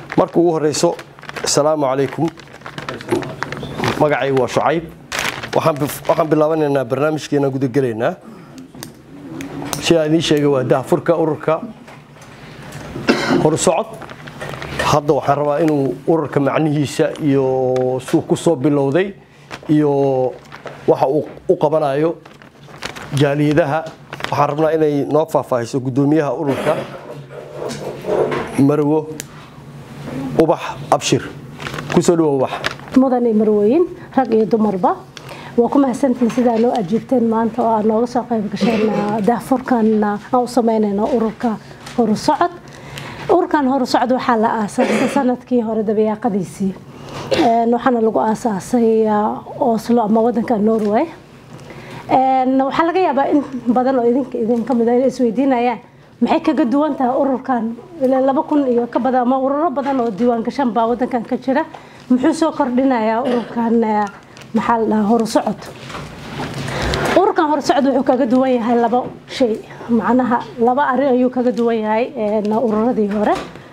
marka ugu horeyso asalaamu calaykum magacaygu waa shucayb waxaan bilaabanaynaa barnaamijkeena gudagelaynaa sidaa idiin sheegay waa dahfurka ururka horsocod hadda waxaan rabaa inuu ururka macnihiisa iyo suu ku soo bilowday iyo waxa uu u qabanayo jaaliyadaha waxaan rabnaa inay noo faahfaahiso guddoomiyaha ururka marwo ubax abshir kusoo dhawo ubax mudane marwooyin rag iyo dumarba waa ku mahadsantihiin sidaa noo ajiibteen maanta oo aad nooga soo qayb gasheen daahfurkan aan u sameynayno ururka horusocod ururkan horusocod waxaa la aasaasay sanadkii hore dabayaaqadiisii waxaana lagu aasaasay oslo ama wadanka norway waxaa laga yaabaa in badan oo idinka idinka mid inay isweydiinayaan maxay kaga duwan tahay ururkan laba kun iyo ka badan ama ururo badan oo diiwaan gashan baa wadankan ka jira muxuu soo kordhinayaa ururkan maxaa la dhahaa horusocod ururkan horusocod wuxuu kaga duwan yahay laba shay macnaha laba arrin ayuu kaga duwan yahay ururadii hore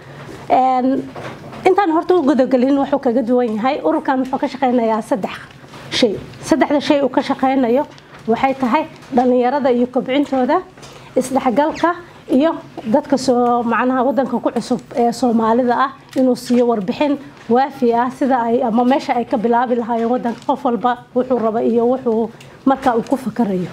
intaan horta u gudagelin wuxuu kaga duwan yahay ururkan wuxuu ka shaqeynayaa saddex shay saddexda shay uu ka shaqeynayo waxay tahay dhallinyarada iyo kobcintooda isdhexgalka iyo dadka soo macnaha wadanka ku cusub ee soomaalida ah inuu siiyo warbixin waafi ah sida ay ama meesha ay ka bilaabi lahaayeen wadanka qof walba wuxuu raba iyo wuxuu markaa uu ku fakarayo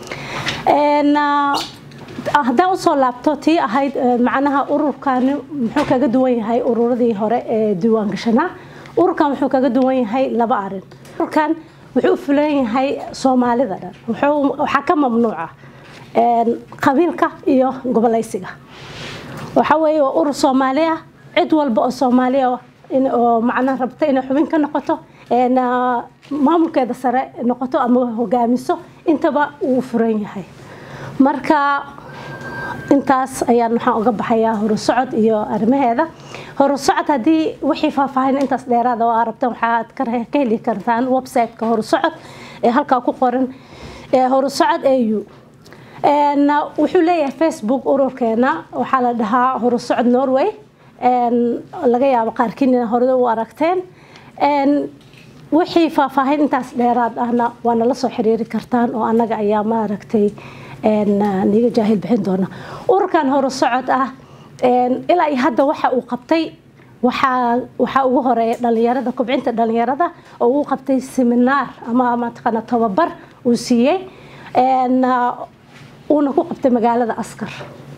haddaan usoo laabto tii ahayd macnaha ururkani muxuu kaga duwan yahay ururadii hore ee diiwaan gashanaa ururkan wuxuu kaga duwan yahay laba arin ururkan wuxuu u fulan yahay soomaalida dhan waxaa ka mamnuuca qabiilka iyo gobolaysiga waxa weeye waa urur soomaali ah cid walba oo soomaaliya oo macnaha rabta inay xubin ka noqoto maamulkeeda sare noqoto ama hogaamiso intaba uu furan yahay marka intaas ayaan waxaan uga baxayaa horusocod iyo arrimaheeda horusocod haddii wixii faahfaahin intaas dheeraada oo aad rabtaan waxaad ka heli kartaan website-ka horusocod ee halkaa ku qoran horusocod au wuxuu leeyahay facebook ururkeena waxaa la dhahaa horusocod norway laga yaabo qaarkiin ina hore u aragteen wixii faahfaahin intaas dheeraad ahna waana la soo xiriiri kartaan oo annaga ayaa maaragtay niga jaahil bixin doona ururkan horusocod ah ilaa iyo hadda waxa uu qabtay waxaa ugu horeeya dhalinyarada kobcinta dhalinyarada oo uu qabtay seminaar ama mataqaana tababar uu siiyey uuna ku qabtay magaalada askar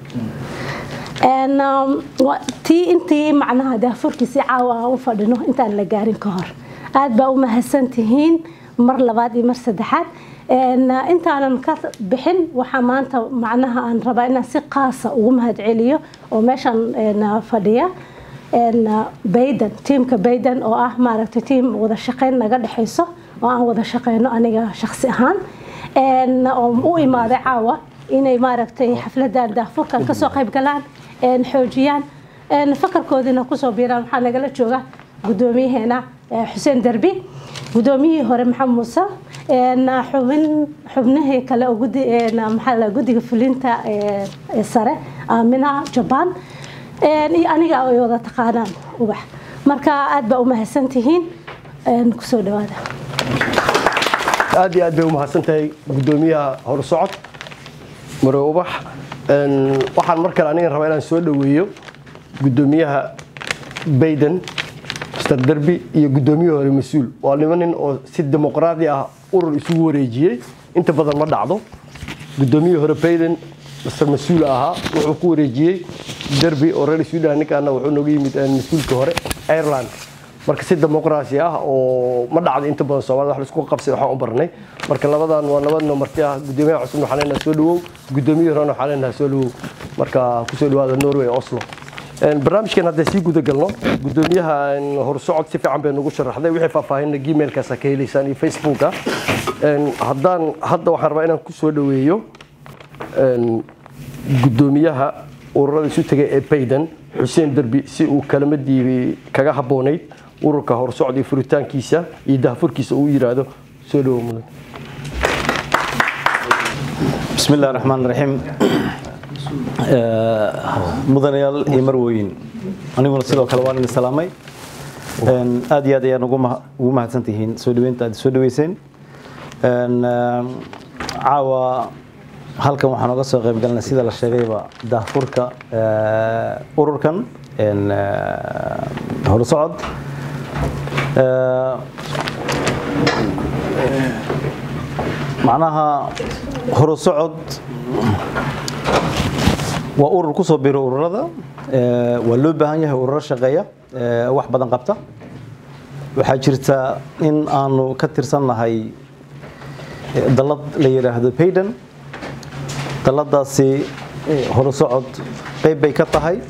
tii intii macnaha daafurkiisii caawa aan u fadhino intaan la gaarin ka hor aad baa u mahadsan tihiin mar labaad iyo mar saddexaad intaanan ka bixin waxaa maanta macnaha aan rabaa inaan si qaasa ugu mahadceliyo oo meeshan fadhiya bayden tiimka bayden oo ah maaragtay tiim wada shaqeyn naga dhexayso oo aan wada shaqeyno aniga shaqsi ahaan oo u imaaday caawa inay maaragtay xafladan daafurkan kasoo qayb galaan xoojiyaan fakarkoodina kusoo biiraan waxaa nagala jooga gudoomiyaheena xuseen derbi gudoomiyihii hore maxamed muuse xubin xubnihii kale oo gudi maxaa guddiga fulinta ee sare aamina jabaan iyo aniga ay wada taqaanaan ubax marka aad baa u mahadsan tihiin kusoo dhawaada aad iyo aad bay u mahadsan tahay guddoomiyaha horsocod mare ubax waxaan mar kale aniga rabaa inaan soo dhoweeyo guddoomiyaha bayden mr derby iyo guddoomiyihii hore mas-uul waa lima nin oo si dimuqraadi ah urur isugu wareejiyey inta badan ma dhacdo guddoomiyihii hore bayden mr mas-uul ahaa wuxuu ku wareejiyey derby oo reer sweden ninkaana wuxuu nooga yimid mas-uulka hore ireland marka si dimuqraasi ah oo ma dhacdo inta badan soomaalida wax laisku qabsay waxaan u barnay marka labadan waa laba noo marti ah guddoomiyaha cusub waxaan leenahay soo dhawow guddoomiyihii horena waxaan leenahay soo dhawow marka kusoo dhawaada norway oslo barnaamijkan hadday sii guda galno guddoomiyaha horsocod si fiican bay nagu sharaxday wixii faahfaahinna gmailkaas ka helaysaan iyo facebooka haddaan hadda waxaan rabaa inaan ku soo dhaweeyo guddoomiyaha ururada isu tegay ee bayden xuseen derbi si uu kalamadii kaga habboonayd ururka horsocod iyo furitaankiisa iyo dahfurkiisa uu yiraahdo soo dhawo mudan بسم الله الرحمن الرحيم mudanayaal iyo marwooyin aniguna sidoo kale waan idin salaamay aad iyo aad ayaan ugu mahadsan tihiin soo dhaweynta aad soo dhaweyseen caawa halkan waxaan oga soo qayb galnay sida la sheegayba daahfurka ururkan horusocod macnaha horusocod waa urur ku soo biro ururada waa loo baahan yahay ururo shaqeeya wax badan qabta waxaa jirta in aanu ka tirsannahay dalad la yidhaahdo payden daladaasi horusocod qayb bay ka tahay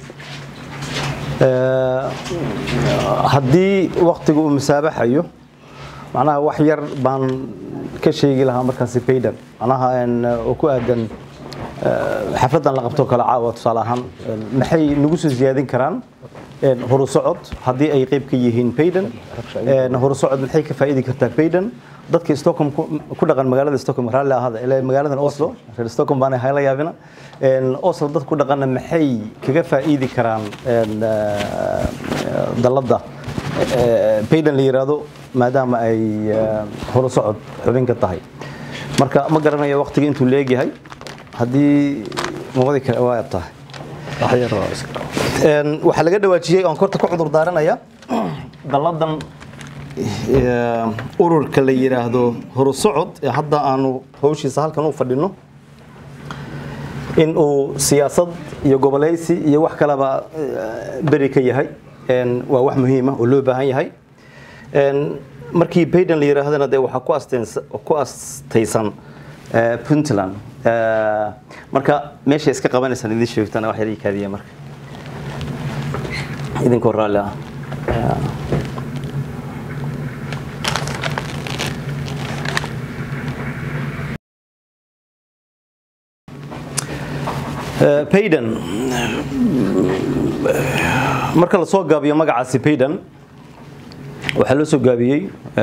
haddii waktiga uu musaabaxayo macnaha wax yar baan ka sheegi lahaa markaasi payden macnaha oo ku aadan xafladan la qabto kale caawa tusaale ahaan maxay nagu soo ziyaadin karaan horusocod haddii ay qayb ka yihiin payden horusocod maxay ka faa'iidi kartaa payden dadka stockholm ku dhaqan magaalada stockholm raalli ahada ilaa magaaladan oslo reer stockholm baan hayla yaabina oslo dad ku dhaqanna maxay kaga faa'iidi karaan dalladda payden la yiraahdo maadaama ay horusocod xubin ka tahay marka ma garanayo waqtiga intuu leegyahay haddii mawadi kale waa tahay waxaa laga dhawaajiyey oon korta ku cudur daaranaya dalladan ururka la yidhaahdo horusocod ee hadda aanu hawshiisa halkan u fadhino in uu siyaasad iyo goboleysi iyo wax kaleba beri ka yahay waa wax muhiima oo loo baahan yahay markii bayden la yidhaahdana dee waxaa ku astaysan puntland marka meeshay iska qabanaysaan idin sheegtana wax yar ii kaadiya marka idinkoo raalli ah payden marka la soo gaabiyo magacaasi payden waxaa loo soo gaabiyey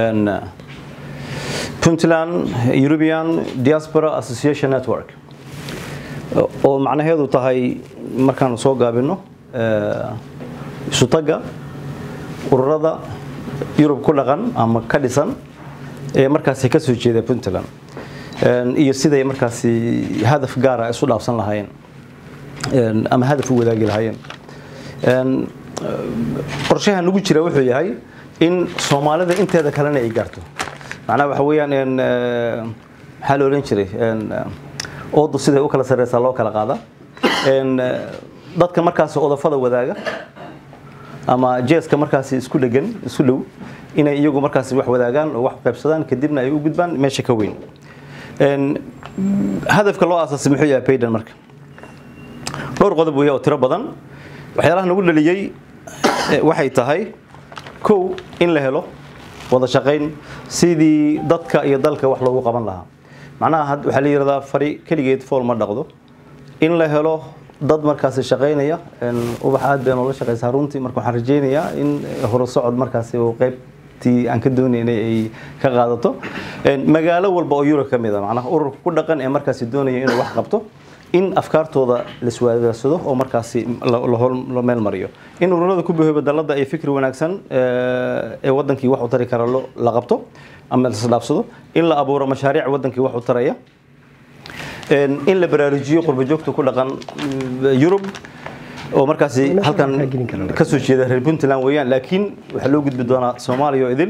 puntland european diaspora association network oo macnaheedu tahay markaanu soo gaabino isutaga ururada yurub ku dhaqan ama ka dhisan ee markaasi ka soo jeeda puntland iyo siday markaasi hadaf gaara isu dhaafsan lahaayeen ama hadaf u wadaagi lahaayeen qorshaha nagu jira wuxuu yahay in soomaalida inteeda kalena ay gaarto macnaha waxa weeyaan maxaa la oran jiray oodu siday u kala sarreysaa loo kala qaada dadka markaasi odafada wadaaga ama jeeska markaasi isku dhegan isku dhow inay iyagu markaasi wax wadaagaan oo wax qaybsadaan kadibna ay u gudbaan meesha ka weyn hadafka loo aasaasay muxuu yahay payden marka dhowr qodob weeye oo tiro badan waxyaalaha nagu dhaliyey waxay tahay kow in la helo wada shaqayn sidii dadka iyo dalka wax loogu qaban lahaa macnaha waxaa la yidhahdaa fari keligeed fool ma dhaqdo in la helo dad markaasi shaqaynaya ubax aad bay noola shaqaysaa runtii marka waxaan rajaynayaa in horusocod markaasi uu qaybtii aan ka doonaynay ay ka qaadato magaalo walba oo yurub ka mid a macnaha ururka ku dhaqan ee markaasi doonaya inuu wax qabto in afkaartooda laiswadaagsado oo markaasi la meel mariyo in ururada ku bahooba dalada ay fikri wanaagsan ee wadankii wax u tari kara la qabto ama lasdhaafsado in la abuuro mashaariic wadankii wax u taraya in la baraarujiyo qurbajoogta ku dhaqan yurub oo markaasi halkan ka soo jeeda reer puntland weeyaan laakiin waxaa loo gudbi doonaa soomaaliya oo idil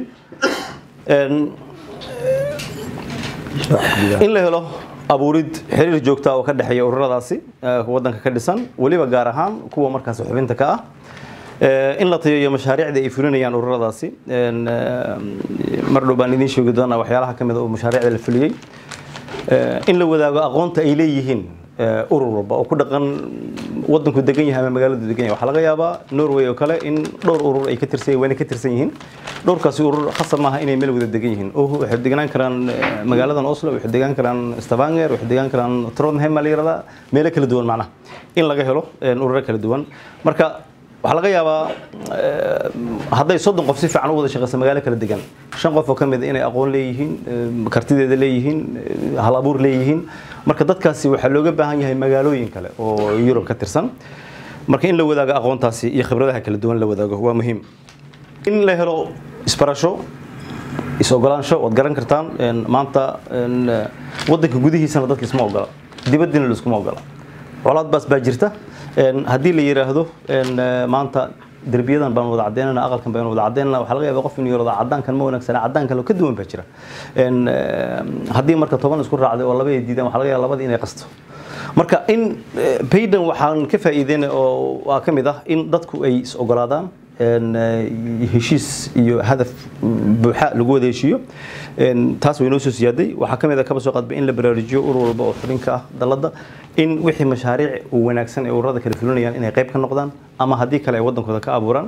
in la helo abuurid xiriir joogta oo ka dhexeeya ururadaasi wadanka ka dhisan weliba gaar ahaan kuwa markaasi xubinta ka ah in la tayayo mashaariicda ay fulinayaan ururadaasi mar dhow baan idiin sheegi doonaa waxyaalaha ka mid oo mashaariicda la fuliyey in la wadaago aqoonta ay leeyihiin urur walba oo ku dhaqan wadanku degan yahay ama magaaladu degan yahay waxaa laga yaabaa norway oo kale in dhowr urur ay ka tirsan wayna ka tirsan yihiin dhowrkaasi urur khasab maaha inay meel wada degan yihiin oo waxay deganaan karaan magaaladan oslo waxay degaan karaan stavanger waxay degaan karaan trondheim la yiraahdaa meelo kala duwan macnaha in laga helo ururo kala duwan marka waxaa laga yaabaa hadday soddon qof si fiican u wada shaqeysa magaalo kala degan shan qof oo ka mid inay aqoon leeyihiin kartideeda leeyihiin hal abuur leeyihiin marka dadkaasi waxaa looga baahan yahay magaalooyin kale oo yurub ka tirsan marka in la wadaago aqoontaasi iyo khibradaha kala duwan la wadaago waa muhiim in la helo isbarasho is-ogolaansho waad garan kartaan maanta wadanka gudihiisana dadka isma ogola dibaddina laiskuma ogola colaad baas baa jirta haddii la yidhaahdo maanta derbiyadan baan wada cadeynana aqalkan baan wada cadeynana waxaa laga yaabaa qof inuu yirahdo cadaankan ma wanaagsana cadaan kale oo ka duwan baa jira haddii marka toban isku raacday oo laba ay diidaan waxaa laga yaabaa labadii inay qasto marka in paydan waxaan ka faa'iideynay oo waa ka mid ah in dadku ay is ogolaadaan heshiis iyo hadaf buuxa lagu wada heshiiyo taas way noo soo siyaaday waxaa ka mid ah kaba soo qaadba in la baraarujiyo urur walba oo xubinka ah dalladda in wixii mashaariic wanaagsan ee ururada kala fulinayaan inay qayb ka noqdaan ama haddii kale ay waddankooda ka abuuraan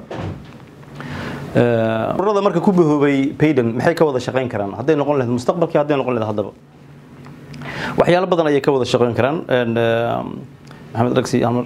ururada marka ku bahoobay paydan maxay ka wada shaqayn karaan hadday noqon lahayd mustaqbalkii hadday noqon lahayd haddaba waxyaalo badan ayay ka wada shaqayn karaan maxamed dhagsi amar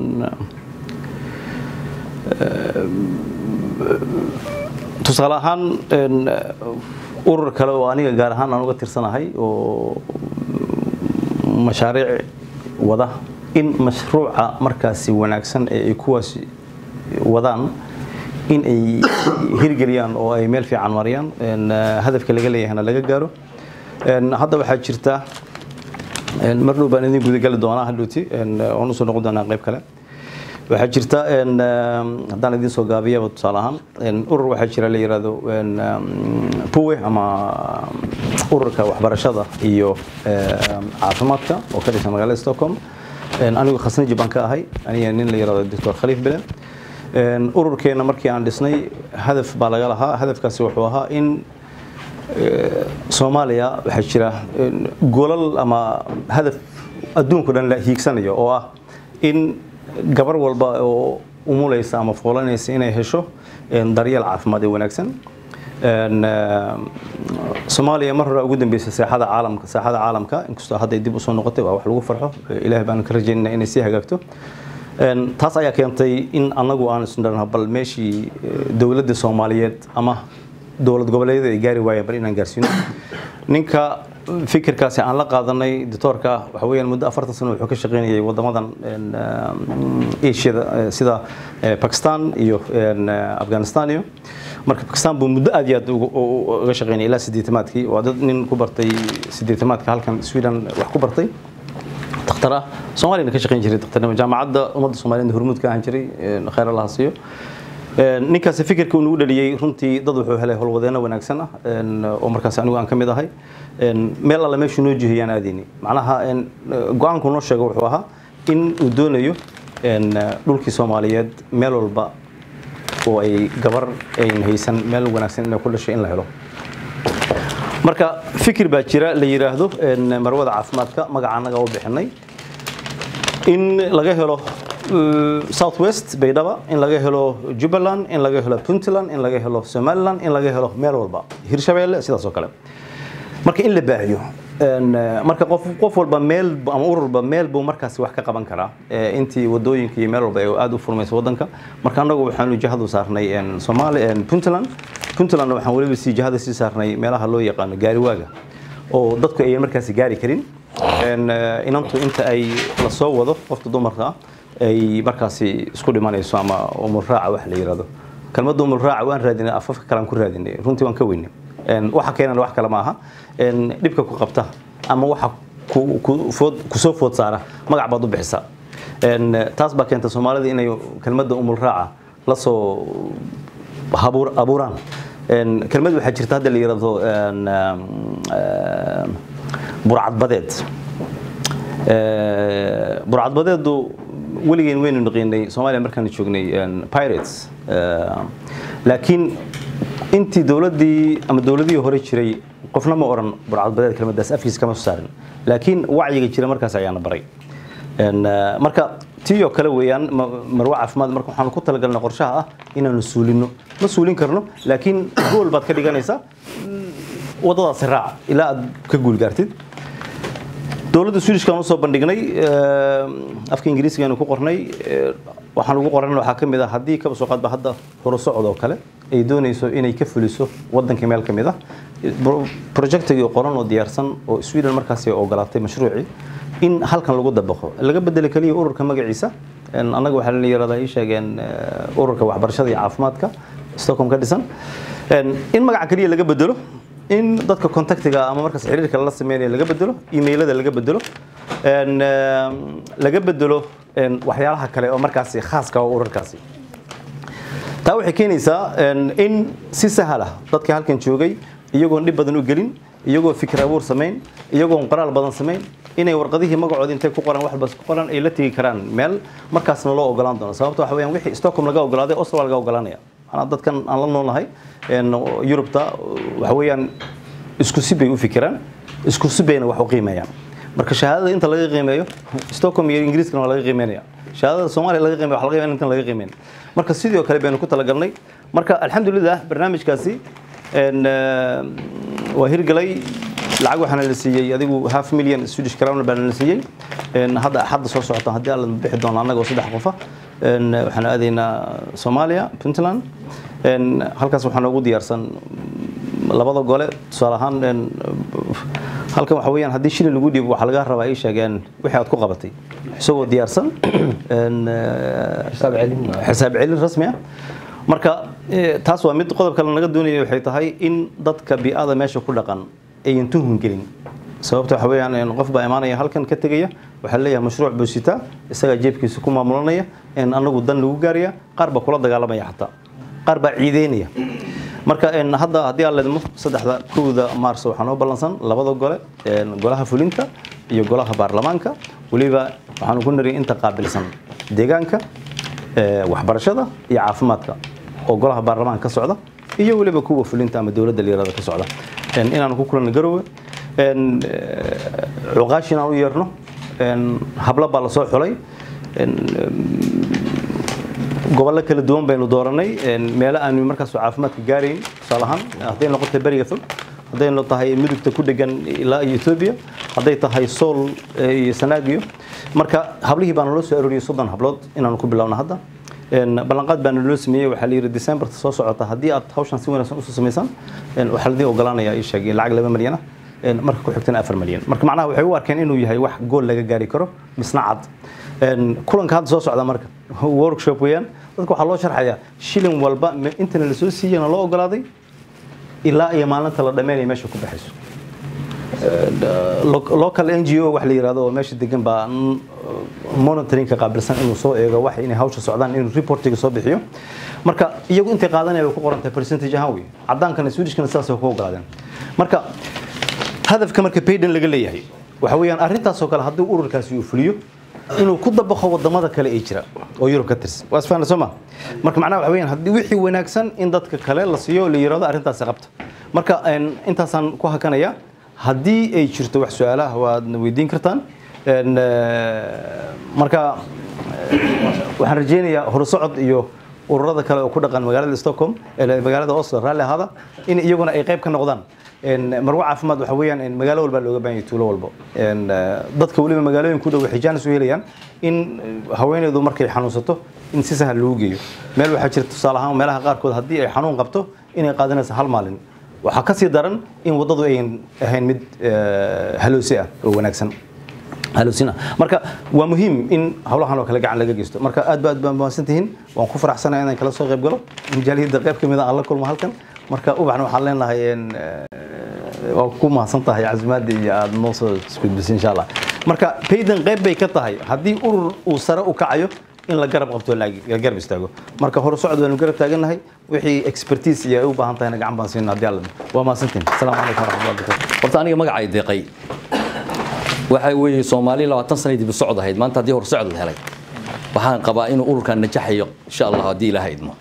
tusaale ahaan urur kale oo aniga gaar ahaan aan uga tirsanahay oo mashaariic wada in mashruuca markaasi wanaagsan ee ay kuwaasi wadaan in ay hirgeliyaan oo ay meel fiican mariyaan hadafka laga leeyahayna laga gaaro hadda waxaa jirta mar dhow baan idin gudagali doonaa hadhowti waan usoo noqon doonaa qayb kale waxaa jirta haddaan idin soo gaabiyaba tusaale ahaan urur waxaa jira la yidhaahdo puwe ama ururka waxbarashada iyo caafimaadka oo ka dhisan magaalada stockholm anigu khasnaji baan ka ahay aniga nin la yidhahdo doctor khaliif bile ururkeena markii aan dhisnay hadaf baa laga lahaa hadafkaasi wuxuu ahaa in soomaaliya waxaa jira golal ama hadaf adduunku dhan la hiigsanayo oo ah in gabar walba oo umulaysa ama foolanaysa inay hesho daryeel caafimaad ee wanaagsan soomaaliya mar hore ugu dambeysay saaxada caalamka saaxada caalamka inkastoo hadda ay dib usoo noqotay waa wax lagu farxo ilaahay baan ka rajaynayna inay sii hagaagto taas ayaa keentay in annagu aan isnarno bal meeshii dowladda soomaaliyeed ama dowlad goboleedyada ay gaari waayeen bal inaan gaarsiino ninka fikirkaasi aan la qaadanay doctoorka waxa weeyaan muddo afartan sano wuxuu ka shaqaynayay waddamadan asiada sida bakistan iyo afghanistan iyo marka bakistan buu muddo aad iyo aad uga shaqaynayay ilaa sideetamaadkii waa dad nin ku bartay sideetamaadka halkan sweden wax ku bartay dakhtar ah soomaaliyana ka shaqayn jiray dakhtarnimo jaamacadda ummadda soomaaliyada hormuud ka ahaan jiray khayr allah siiyo ninkaasi fikirka uu nagu dhaliyey runtii dad wuxuu helay howlwadeeno wanaagsan ah oo markaas anigu aan ka mid ahay meel alle meeshuu noo jihiyaan aadayni macnaha go-aanku noo sheego wuxuu ahaa in uu doonayo dhulkii soomaaliyeed meel walba oo ay gabar ayn haysan meel wanaagsan inay ku dhashay in la helo marka fikir baa jira la yidhaahdo marwada caafimaadka magaca annaga u bixinay in laga helo south west baydhaba in laga helo jubbaland in laga helo puntland in laga helo somaliland in laga helo meel walba hirshabeelle sidaas oo kale marka in la baahiyo marka qof qof walba meel ama ururba meel buu markaasi wax ka qaban karaa intii wadooyinka iyo meel walba ay aad u furmayso wadanka marka annagu waxaanu jihadu saarnay Soomaali Puntland Puntland waxaan waliba si jihada si saarnay meelaha loo yaqaan gaariwaaga oo dadku ay markaasi gaari karin inantu inta ay la soo wado qofka dumarka ah ay markaasi isku dhimanayso ama umul raaca wax la yiraahdo kalmadda umul raaca waan raadinay afafka kale aan ku raadinay runtii waan ka weynay waxa keenana wax kale ma aha dhibka ku qabta ama waxa kusoo food saara magac baad u bixisaa taas baa keenta soomaalida inay kelmadda umul raaca la soo abuuraan kelmad waxaa jirta hadda la yidhaahdo burcadbadeed burcadbadeedu weligeen waynu naqiinay soomaaliya markaan joognay pirates laakiin intii dowladdii ama dowladihii hore jiray qofna ma oran burcadbadeed kelmadaas afkiisa kama soo saarin laakiin wacyiga jira markaas ayaana baray marka tii oo kale weeyaan marwo caafimaad marka waxaanu ku talagalnay qorshaha ah inaanu suulino ma suulin karno laakiin gool baad ka dhiganaysaa waddadaasi raac ilaa aad ka guul gaartid dowladda swedishkan usoo bandhignay afka ingiriisiga aynu ku qornay waxaan ugu qoran waxaa ka mid ah haddii kaba soo qaadba hadda horusocod oo kale ay doonayso inay ka fuliso wadanka meel ka mid ah projectigii qoran oo diyaarsan oo sweden markaasi ogolaatay mashruucii in halkan lagu dabaqo laga bedelo keliya ururka magaciisa annaga waxaa la yiraahdaa ii sheegeen ururka waxbarashada iyo caafimaadka stockholm ka dhisan in magaca keliya laga bedelo in dadka contactiga ama markaas xiriirka la sameynaya laga bedelo emailada laga bedelo laga bedelo waxyaalaha kale oo markaasi khaaska oo ururkaasi taa waxay keenaysaa in si sahal ah dadka halkan joogay iyagoon dhib badan u gelin iyagoo fikir abuur samayn iyagoon qoraal badan samayn inay warqadihii magacooda intay ku qoran waxbas ku qoran ay la tegi karaan meel markaasna loo ogolaan doono sababta waxa weeyaan wixii Stockholm laga ogolaaday Oslo laga ogolaanaya ana dadkan aan la noolnahay een Yurubta waxa weeyaan isku si bay u fikiraan isku si bayna wax u qiimeeyaan marka shahaadada inta laga qiimeeyo Stockholm iyo Ingiriiskana waa laga qiimeeyaa shahaadada Soomaaliya laga qiimeeyo wax laga qiimeeyaa inta laga qiimeeyo marka sidoo kale baynu ku talagalnay marka alxamdulillah barnaamijkaasi een waa hirgalay lacag waxaana la siiyey adigu half million Swedish crown baan la siiyey een hadda hadda soo socota hadii aan bixi doono anagoo saddex qof ah een waxaan aadaynaa Soomaaliya Puntland een halkaas waxaan ugu diyaarsan labada gole tusaale ahaan een halkan waxa weeyaan haddii shilin lagu dhiibo waxa laga rabaa ay sheegeen wixii aad ku qabatay isagoo diyaarsan een xisaab celin xisaab celin rasmi ah marka taas waa mid qodob kale naga doonaya waxay tahay in dadka bi'ada meesha ku dhaqan ayan tuhun gelin sababta waxa weeyaan qof baa imaanaya halkan ka tegaya waxaa leeyahay mashruuc buu sitaa isagaa jeebkiisa ku maamulanaya in anagu dan lagu gaaraya qaar baa kula dagaalamaya xataa qaar baa ciideynaya marka hadda haddii aan leedmo saddexda kowda maars waxaa noo ballansan labada gole golaha fulinta iyo golaha baarlamaanka weliba waxaanu ku nariyay inta qaabilsan deegaanka waxbarashada iyo caafimaadka oo golaha baarlamaanka ka socda iyo weliba kuwa fulinta ama dowladda liirada ka socda inaanu ku kulano garowe cuqaash inaan u yeerno hablo baa lasoo xulay gobollo kala duwan baynu dooranay meelo aanu markaas caafimaadka gaarayn tusaale ahaan hadday noqoto beriga fog hadday tahay mudugta ku dhegan ilaa iyo etoobiya hadday tahay sool iyo sanaagiyo marka hablihii baana loo soo arooriyey soddon hablood inaanu ku bilowna hadda ballanqaad baana loo sameeyey waxaa la yidhi decemberta soo socota haddii aad hawshan si wanaagsan usoo samaysaan waxaa ladii ogolaanaya ii sheegay lacag laba malyan ah marka ku xigtana afar malyan marka macnaha waxay u arkeen inuu yahay wax gool laga gaari karo misna cad kulanka hadda soo socda marka workshop weeyaan dadka waxaa loo sharxayaa shilin walba intana la soo siiyana loo ogolaaday ilaa iyo maalinta la dhammeynaya meesha ku baxayso local ngo wax la yirahdo oo meesha degan baa monitoringka qaabilsan inuu soo eego wax inay hawsha socdaan inuu reportiga soo bixiyo marka iyagu intay qaadanaya way ku qorantahay percentage ahaan wey cadaankana swedishkana sidaas way ku ogolaadeen marka hadafka marka payden laga leeyahay waxa weeyaan arrintaasoo kale haddii ururkaasi uu fuliyo inuu ku dabaqo wadamada kale ee jira oo Yurub ka tirsan waa isfahan soo marka macnaha waxa weeyaan haddii wixii wanaagsan in dadka kale la siiyo la yiraahdo arrintaas qabta marka intaasaan ku hakanaya haddii ay jirto wax su'aalaha waad weydiin kartaan marka waxaan rajeynayaa horusocod iyo ururada kale oo ku dhaqan magaalada Stockholm ee magaalada Oslo raalli ahaada in iyaguna ay qayb ka noqdaan marwa caafimaad waxa weeyaan magaalo walba looga baahan yahay tuulo walba dadka waliba magaalooyin ku dhow waxay jaanis u helayaan in haweeneydu markay xanuunsato in si sahal loogu geeyo meel waxaa jirta tusaale ahaan meelaha qaarkood haddii ay xanuun qabto inay qaadanayso hal maalin waxaa ka sii daran in waddadu ayan ahayn mid haloosi ah oo wanaagsan halosina marka waa muhiim in hawlahan oo kale gacan laga geysto marka aad ba aad baan mahadsan tihiin waan ku faraxsanahay inaan kala soo qayb galo injaaliyada qayb ka mid ah aan la kulmo halkan marka ubaxna waxaan leenahay waa ku mahadsan tahay casimaadii iyo aad noo soo isgudbisay insha allah marka payden qayb bay ka tahay haddii urur uu sare u kacayo in la garab qabto la garab istaago marka hore socod waanu garab taagannahay wixii expertise iyo ay u baahan tahayna gacan baan siinaa haddii alla waa mahadsantiin asalaamu calaykum waraxmatullahi wabarakatu horta aniga magacay deeqay waxa weeye soomaali labaatan sana dib u socod ahayd maanta haddii hor socod la helay waxaan qabaa inuu ururkan najaxayo insha allah haddii ilaahay idmo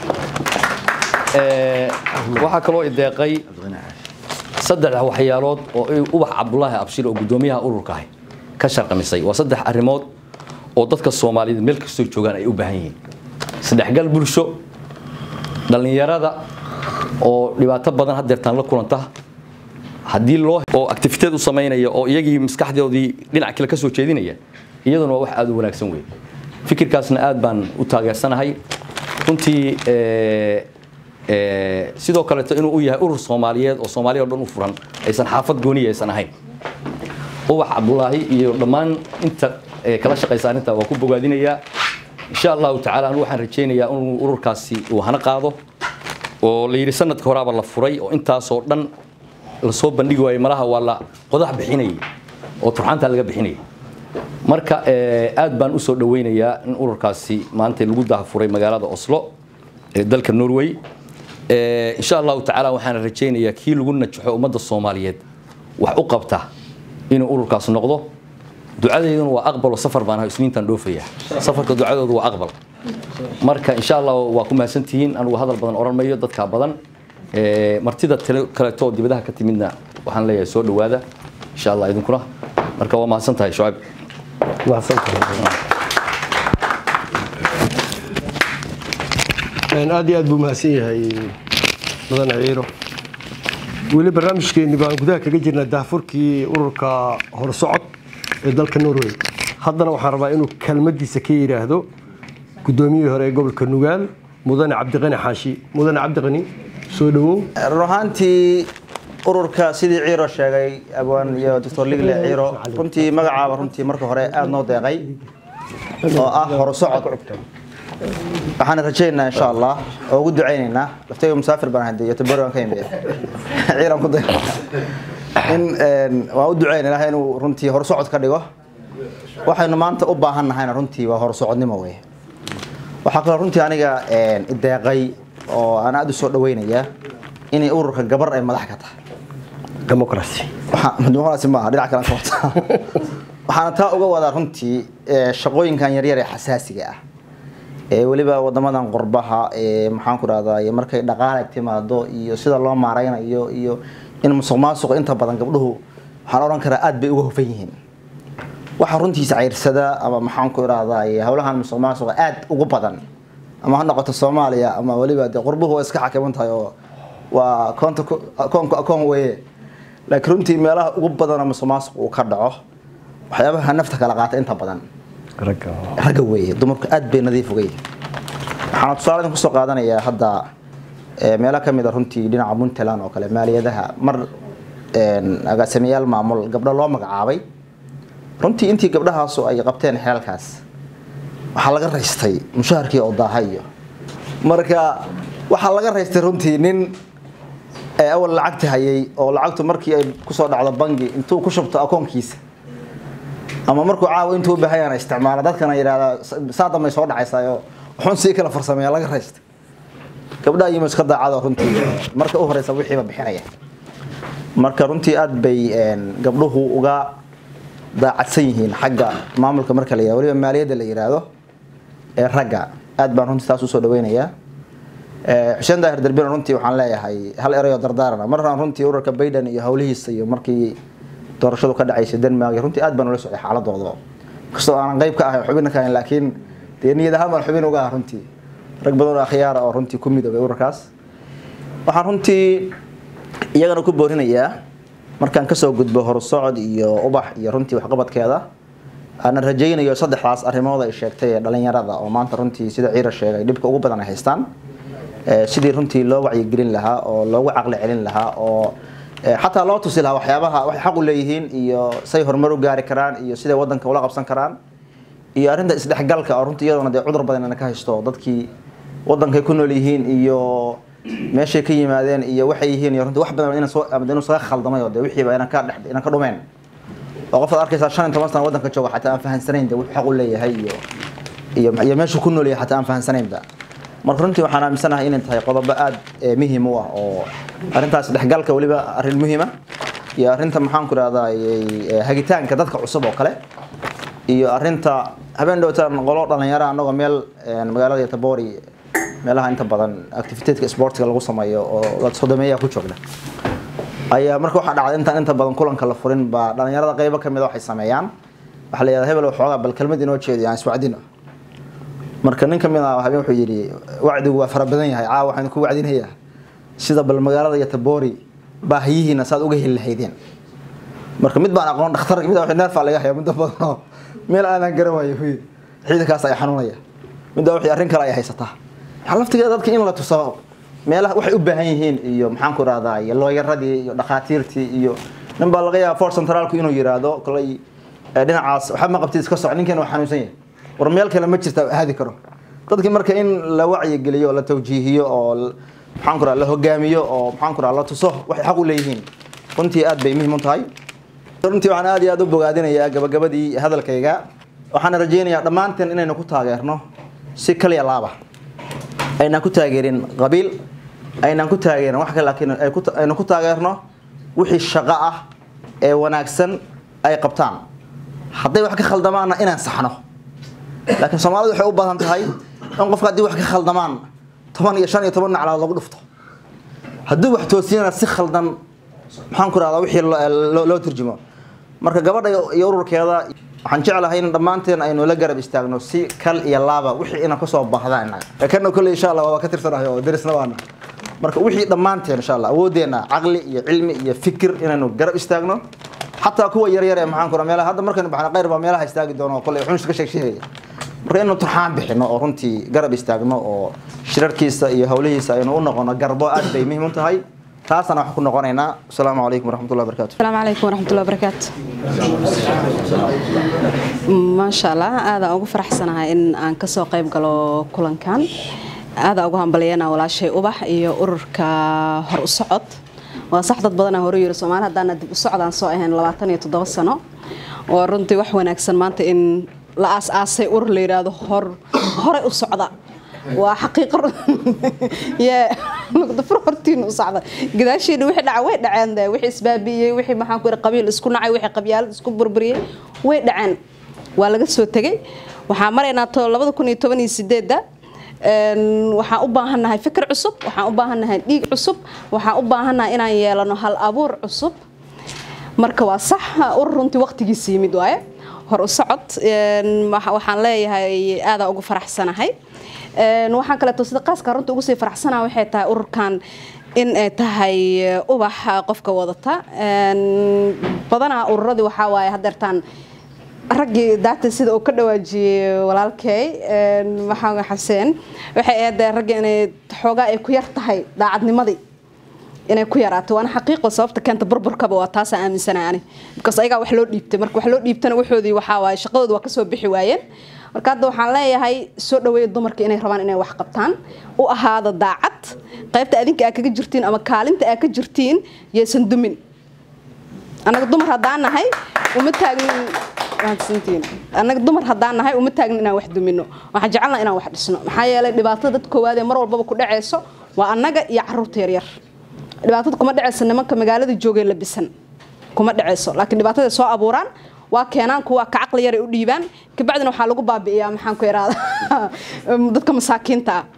waxaa kaloo ideeqay saddex waxyaalood oo ubax cabdulaahi abshir oo guddoomiyaha ururka ahi ka sharqamisay waa saddex arrimood oo dadka soomaaliyeed meel kastoo joogaan ay u baahan yihiin saddexgal bulsho dhallinyarada oo dhibaato badan hadeertaan la kulanta haddii loo oo activiteed u samaynaya oo iyagii maskaxdoodii dhinac kale ka soo jeedinaya iyaduna waa wax aad u wanaagsan wey fikirkaasna aad baan u taageersanahay runtii ee, ee, sidoo kaleeto inuu u yahay urur soomaaliyeed oo soomaaliya oo dhan u furan aysan xaafad gooniya aysan ahayn ubax cabdulaahi iyo dhammaan inta ee, kala shaqaysa arrinta waa ku bogaadinayaa insha allahu tacaala anu waxaan rajaynayaa inuu ururkaasi uu hana qaado oo la yidhi sanadka horaaba la furay oo intaasoo dhan lasoo bandhigi waayey malaha waa la qodax bixinayay oo turxaantaa laga bixinayay marka ee, aad baan usoo dhaweynayaa in ururkaasi maanta lagu dahafuray magaalada oslo ee dalka norway Ee, insha allahu tacaala waxaan rajaynayaa kii lagu najaxo ummadda soomaaliyeed wax u qabta inuu ururkaas noqdo ducadeyduna waa aqbalo safar baan ahay isniintan dhoofaya safarka ducadoodu waa aqbal marka insha allah waa ku mahadsantihiin anugu hadal badan oran mayo dadka badan Ee, martida tale- kaleeto oo dibadaha ka timidna waxaan leeyahay soo dhowaada insha allah idinkuna marka waa mahadsan tahay shucayb Een, aad iyo aad buu mahadsan yahay mudane ciiro weli barnaamijkeeni baan gudaha kaga jirnaa daafurkii ururka horsocod ee dalka norway haddana waxaan rabaa inuu kelmadiisa ka yidhaahdo guddoomiyihii hore ee gobolka nugaal mudane cabdiqani xaashi mudane cabdiqani soo dhawow run ahaantii ururka sidii ciiro sheegay abwaan iyo doctor ligle ciiro runtii magacaaba runtii marka hore aada noo deeqay oo ah horusocod waxaan rajaynaynaa insha allah oo ugu ducaynaynaa laftayga musaafir baan ahay iyo tabari waan ka imid ciiran ku day in een, waan u ducaynaa ilahay inuu runtii horusocod ka dhigo waxaynu maanta u baahan nahayna runtii waa horusocodnimo wey waxaa kaloo runtii aniga een, ideeqay oo aan aada u soo dhaweynayaa inay ururka gabar ay madax ka tahay democracy waxaa- dimuqraasi maaha dhinac kale ka wata waxaana taa uga wadaa runtii ee, shaqooyinkan yaryar ee xasaasiga ah ee weliba wadamadan qurbaha ee maxaan ku rahdaa markay dhaqaale timaado iyo sida loo maaraynayo iyo in musuq maasuq inta badan gabdhuhu waxaan oran karaa aad bay uga hufan yihiin waxa runtiisa ceyrsada ama maxaan ku irahdaa howlahan musuq maasuqa aad ugu badan ama ha noqoto soomaaliya ama weliba dee qurbuhu waa iska xakiman tahay oo waa koonta ku- akoonku akoon weeye laakiin runtii meelaha ugu badan oo musuq maasuq uu ka dhaco waxyaabaha nafta kala qaata inta badan ragga ragga weeye dumarku aad bay nadiif uga yihiin waxaan tusaale idin kusoo qaadanayaa hadda ee, meelo ka mid a runtii dhinaca puntland oo kale maaliyadaha mar een, agaasimayaal maamul gabdho loo magacaabay runtii intii gabdhahaasu ay qabteen xeelkaas waxaa laga raystay mushaharkii oo daahayo marka waxaa laga raystay runtii nin ee awal lacagta hayay oo lacagtu markii ay kusoo dhacdo bangi intuu ku shubto akoonkiisa ama markuu caawa intuu u baahan yahay isticmaala dadkana yidhahdaa saa dambay soo dhacaysaa wuxuun sii kala farsameeya laga raysta gabdhaha iyo iska daacada runtii marka u horeysa wixiiba bixinaya marka runtii aad bay een, gabdhuhu uga daacadsan yihiin xagga maamulka marka la yihahdo weliba maaliyadda la yidhaahdo ee ragga aad baan runtii taas usoo dhaweynayaa Ee, xuseen daahir darbina runtii waxaan leeyahay hal erayoo dardaarana markaan runtii ururka bayden iyo howlihiisa iyo markii doorashadu ka dhacaysay denmark iyo runtii aad baan ula socday xaaladooda kastoo aanan qayb ka ahay xubina ka ahayn laakiin dee niyad ahaan baan xubin uga ah runtii rag badan oo akhyaara oo runtii ku midoobay ururkaas waxaan runtii iyagana ku boorinayaa markaan kasoo gudbo horusocod iyo ubax iyo runtii waxqabadkeeda aanan rajaynayo saddexdaas arrimood ay sheegtay ee dhalinyarada oo maanta runtii sida ciira sheegay dhibka ugu badan ay haystaan ee, sidii runtii loo wacyigelin lahaa oo loogu caqli celin lahaa oo ee, xataa loo tusi lahaa waxyaabaha waxay xaq u leeyihiin iyo say horumar u gaari karaan iyo siday wadanka ula qabsan karaan iyo arrinta isdhexgalka oo runtii iyaduna dee cudur badan ina ka haysto dadkii wadankay ku nool yihiin iyo meeshay ka yimaadeen iyo waxay yihiin iyo runtii wax badan ina soo ama inuu saga khaldamay oo dee wixiiba inaan ka dhex inaan ka dhumeen oo qof aad arkaysaa shan iyo toban sano wadanka jooga xataa aan fahansanayn de wuxuu xaq u leeyahay iyo iyo iyo meeshuu ku nool yahay xataa aan fahansanaynba marka runtii waxaan aaminsanahay inay tahay qodobo aad eh, muhiim u ah oo arrintaas dhexgalka weliba arrin muhiima iyo arrinta maxaan ku rahdaa hagitaanka dadka cusub oo kale iyo arrinta habeen dhowtaan qolo dhalinyaro anagoo meel een, magaalada yatabori meelaha inta badan activiteedka sportiga lagu sameeyo oo dad sodomeeya ku joogna ayaa marka waxaa dhacday intaan inta badan kulanka la furin baa dhalinyarada qaybo kamid a waxay sameeyaan waxaa la yidhahdaa hebel waxoogaa bal kelmad inoo jeediyo aan iswacdino marka nin kamid ah habeen wuxuu yidhi wacdigu waa fara badan yahay caawa waxaan ku wacdinayaa sida bal magaalada yatabori baahiyihiina saad uga heli lahaydeen marka mid baan aqoon dhakhtar mid baa neerfaa laga haya muddo badan oo meel aanan garan waayo huyid ciidankaas ay xanuunaya midda wixii arrin kale ay haysataa waxaa laftigeeda dadka in la tuso meelaha waxay u baahan yihiin iyo maxaan ku rahdaa iyo looyaradii iyo dhakhaatiirtii iyo nin baa laga yaaba fort centraalku inuu yiraahdo kolay ee dhinacaas waxba ma qabtid iska soc ninkan waa xanuunsan yahay war meel kale ma jirta aadi karo dadkii marka in la wacyigeliyo oo la tawjiihiyo oo l- maxaan ku rahdaa la hogaamiyo oo maxaan ku rahdaa la tuso waxay xaq u leeyihiin runtii aad bay muhiim u tahay runtii waxaan aad iyo aad u bogaadinayaa gabagabadii hadalkayga waxaan rajaynayaa dhammaanteen inaynu ku taageerno si kaliya laaba aynaan ku taageerin qabiil aynaan ku taageerin wax kale laakiin ay ku ta- aynu ku taageerno wixii shaqo ah ee wanaagsan ay qabtaan hadday wax ka khaldamaanna inaan saxno laakiin soomaalidu waxay u baahan tahay in qofka haddii wax ka khaldamaan toban iyo shan iyo toban naclaad lagu dhufto haddii wax toosiyana si khaldan maxaan ku rahdaa wixii loo- loo- loo turjumo marka gabadha iyo ururkeeda waxaan jeclahay in dhammaanteen aynu la garab istaagno si kal iyo laaba wixii inaan kasoo baahdaan innaga kana kolley insha allah waa ka tirsanahay oo derisna waana marka wixii dhammaanteen insha allah awoodeenna caqli iyo cilmi iyo fikir inaynu garab istaagno xataa kuwa yaryar ee maxaan ku rahaa meelaha hadda markaynu baxna qayr baa meelaha istaagi doono oo kolley xunsh ka sheeg sheegaya marka inaynu turxaan bixino oo runtii garab istaagno oo shirarkiisa iyo howlihiisa aynu u noqono garbo aad bay muhiim u tahay taasana wax ku noqonaynaa asalaamu calaykum waraxmatullahi wabarakaatu السلام عليكم ورحمة الله وبركاته ما شاء الله هذا أقول فرح سنة إن أن كسو قيب قالوا كلن كان هذا أقول هم بلينا ولا شيء أبح يورك هر الصعد وصح ضد بدنا هوري يرسمان هذا أنا دب الصعد عن صائهن لواتني تدوس سنة ورنتي وح ونكسن مانت إن لا أس أسي أور ليرا هر هر الصعد waa xaqiiqo yaa dafur hortiin u socda gadaasheena wixii dhaca way dhaceen de wixii isbaabiyey wixii maxaan ku qabiil isku nacay wixii qabyaalad isku burburiyey way dhaceen waa laga soo tegay waxaan maraynaa to labada kun iyo toban iyo sideedda waxaan u baahannahay fikir cusub waxaan u baahannahay dhiig cusub waxaan u baahannahay inaan yeelano hal abuur cusub marka waa sax urur runtii waqtigiisa yimid waaye hor u socod waxaan leeyahay aadaa ugu faraxsanahay waxaan kaleeto sida qaaska runta ugu sii faraxsanaa waxay tahay ururkan in ay tahay ubax qofka wadata badanaa ururadii waxaa waaye hadeertaan raggii daata sida uu ka dhawaajiyey walaalkay maxamed xaseen waxay ahayd raggii inay xoogaa ay ku yar tahay daacadnimadii inay ku yaraato waana xaqiiqo sababta keenta burburkaba waa taasa aaminsanahay ani because ayagaa wax loo dhiibtay marka wax loo dhiibtana waxoodii waxaa waaye shaqadooda waa kasoo bixi waayeen marka hadda waxaan leeyahay soo dhaweeya dumarka inay rabaan inay wax qabtaan u ahaada daacad qaybta adinka aa kaga jirtiin ama kaalinta aa ka jirtiin yaysan dumin annaga dumar haddaan nahay uma taagnin mahadsantiin annaga dumar haddaan nahay uma taagnin inaan wax dumino waxaan jecelnaa inaan wax dhisno maxaa yeelay dhibaatada dad koowaad ee mar walbaba ku dhaceyso waa annaga iyo caruurta yaryar dhibaatada kuma dhaceyso nimanka magaalada joogay labisan kuma dhaceyso laakiin dhibaatada soo abuuraan waa keenaan kuwa ka caqli yar ay u dhiibaan kabacdina waxaa lagu baabi'iyaa maxaan ku iraada dadka masaakiinta ah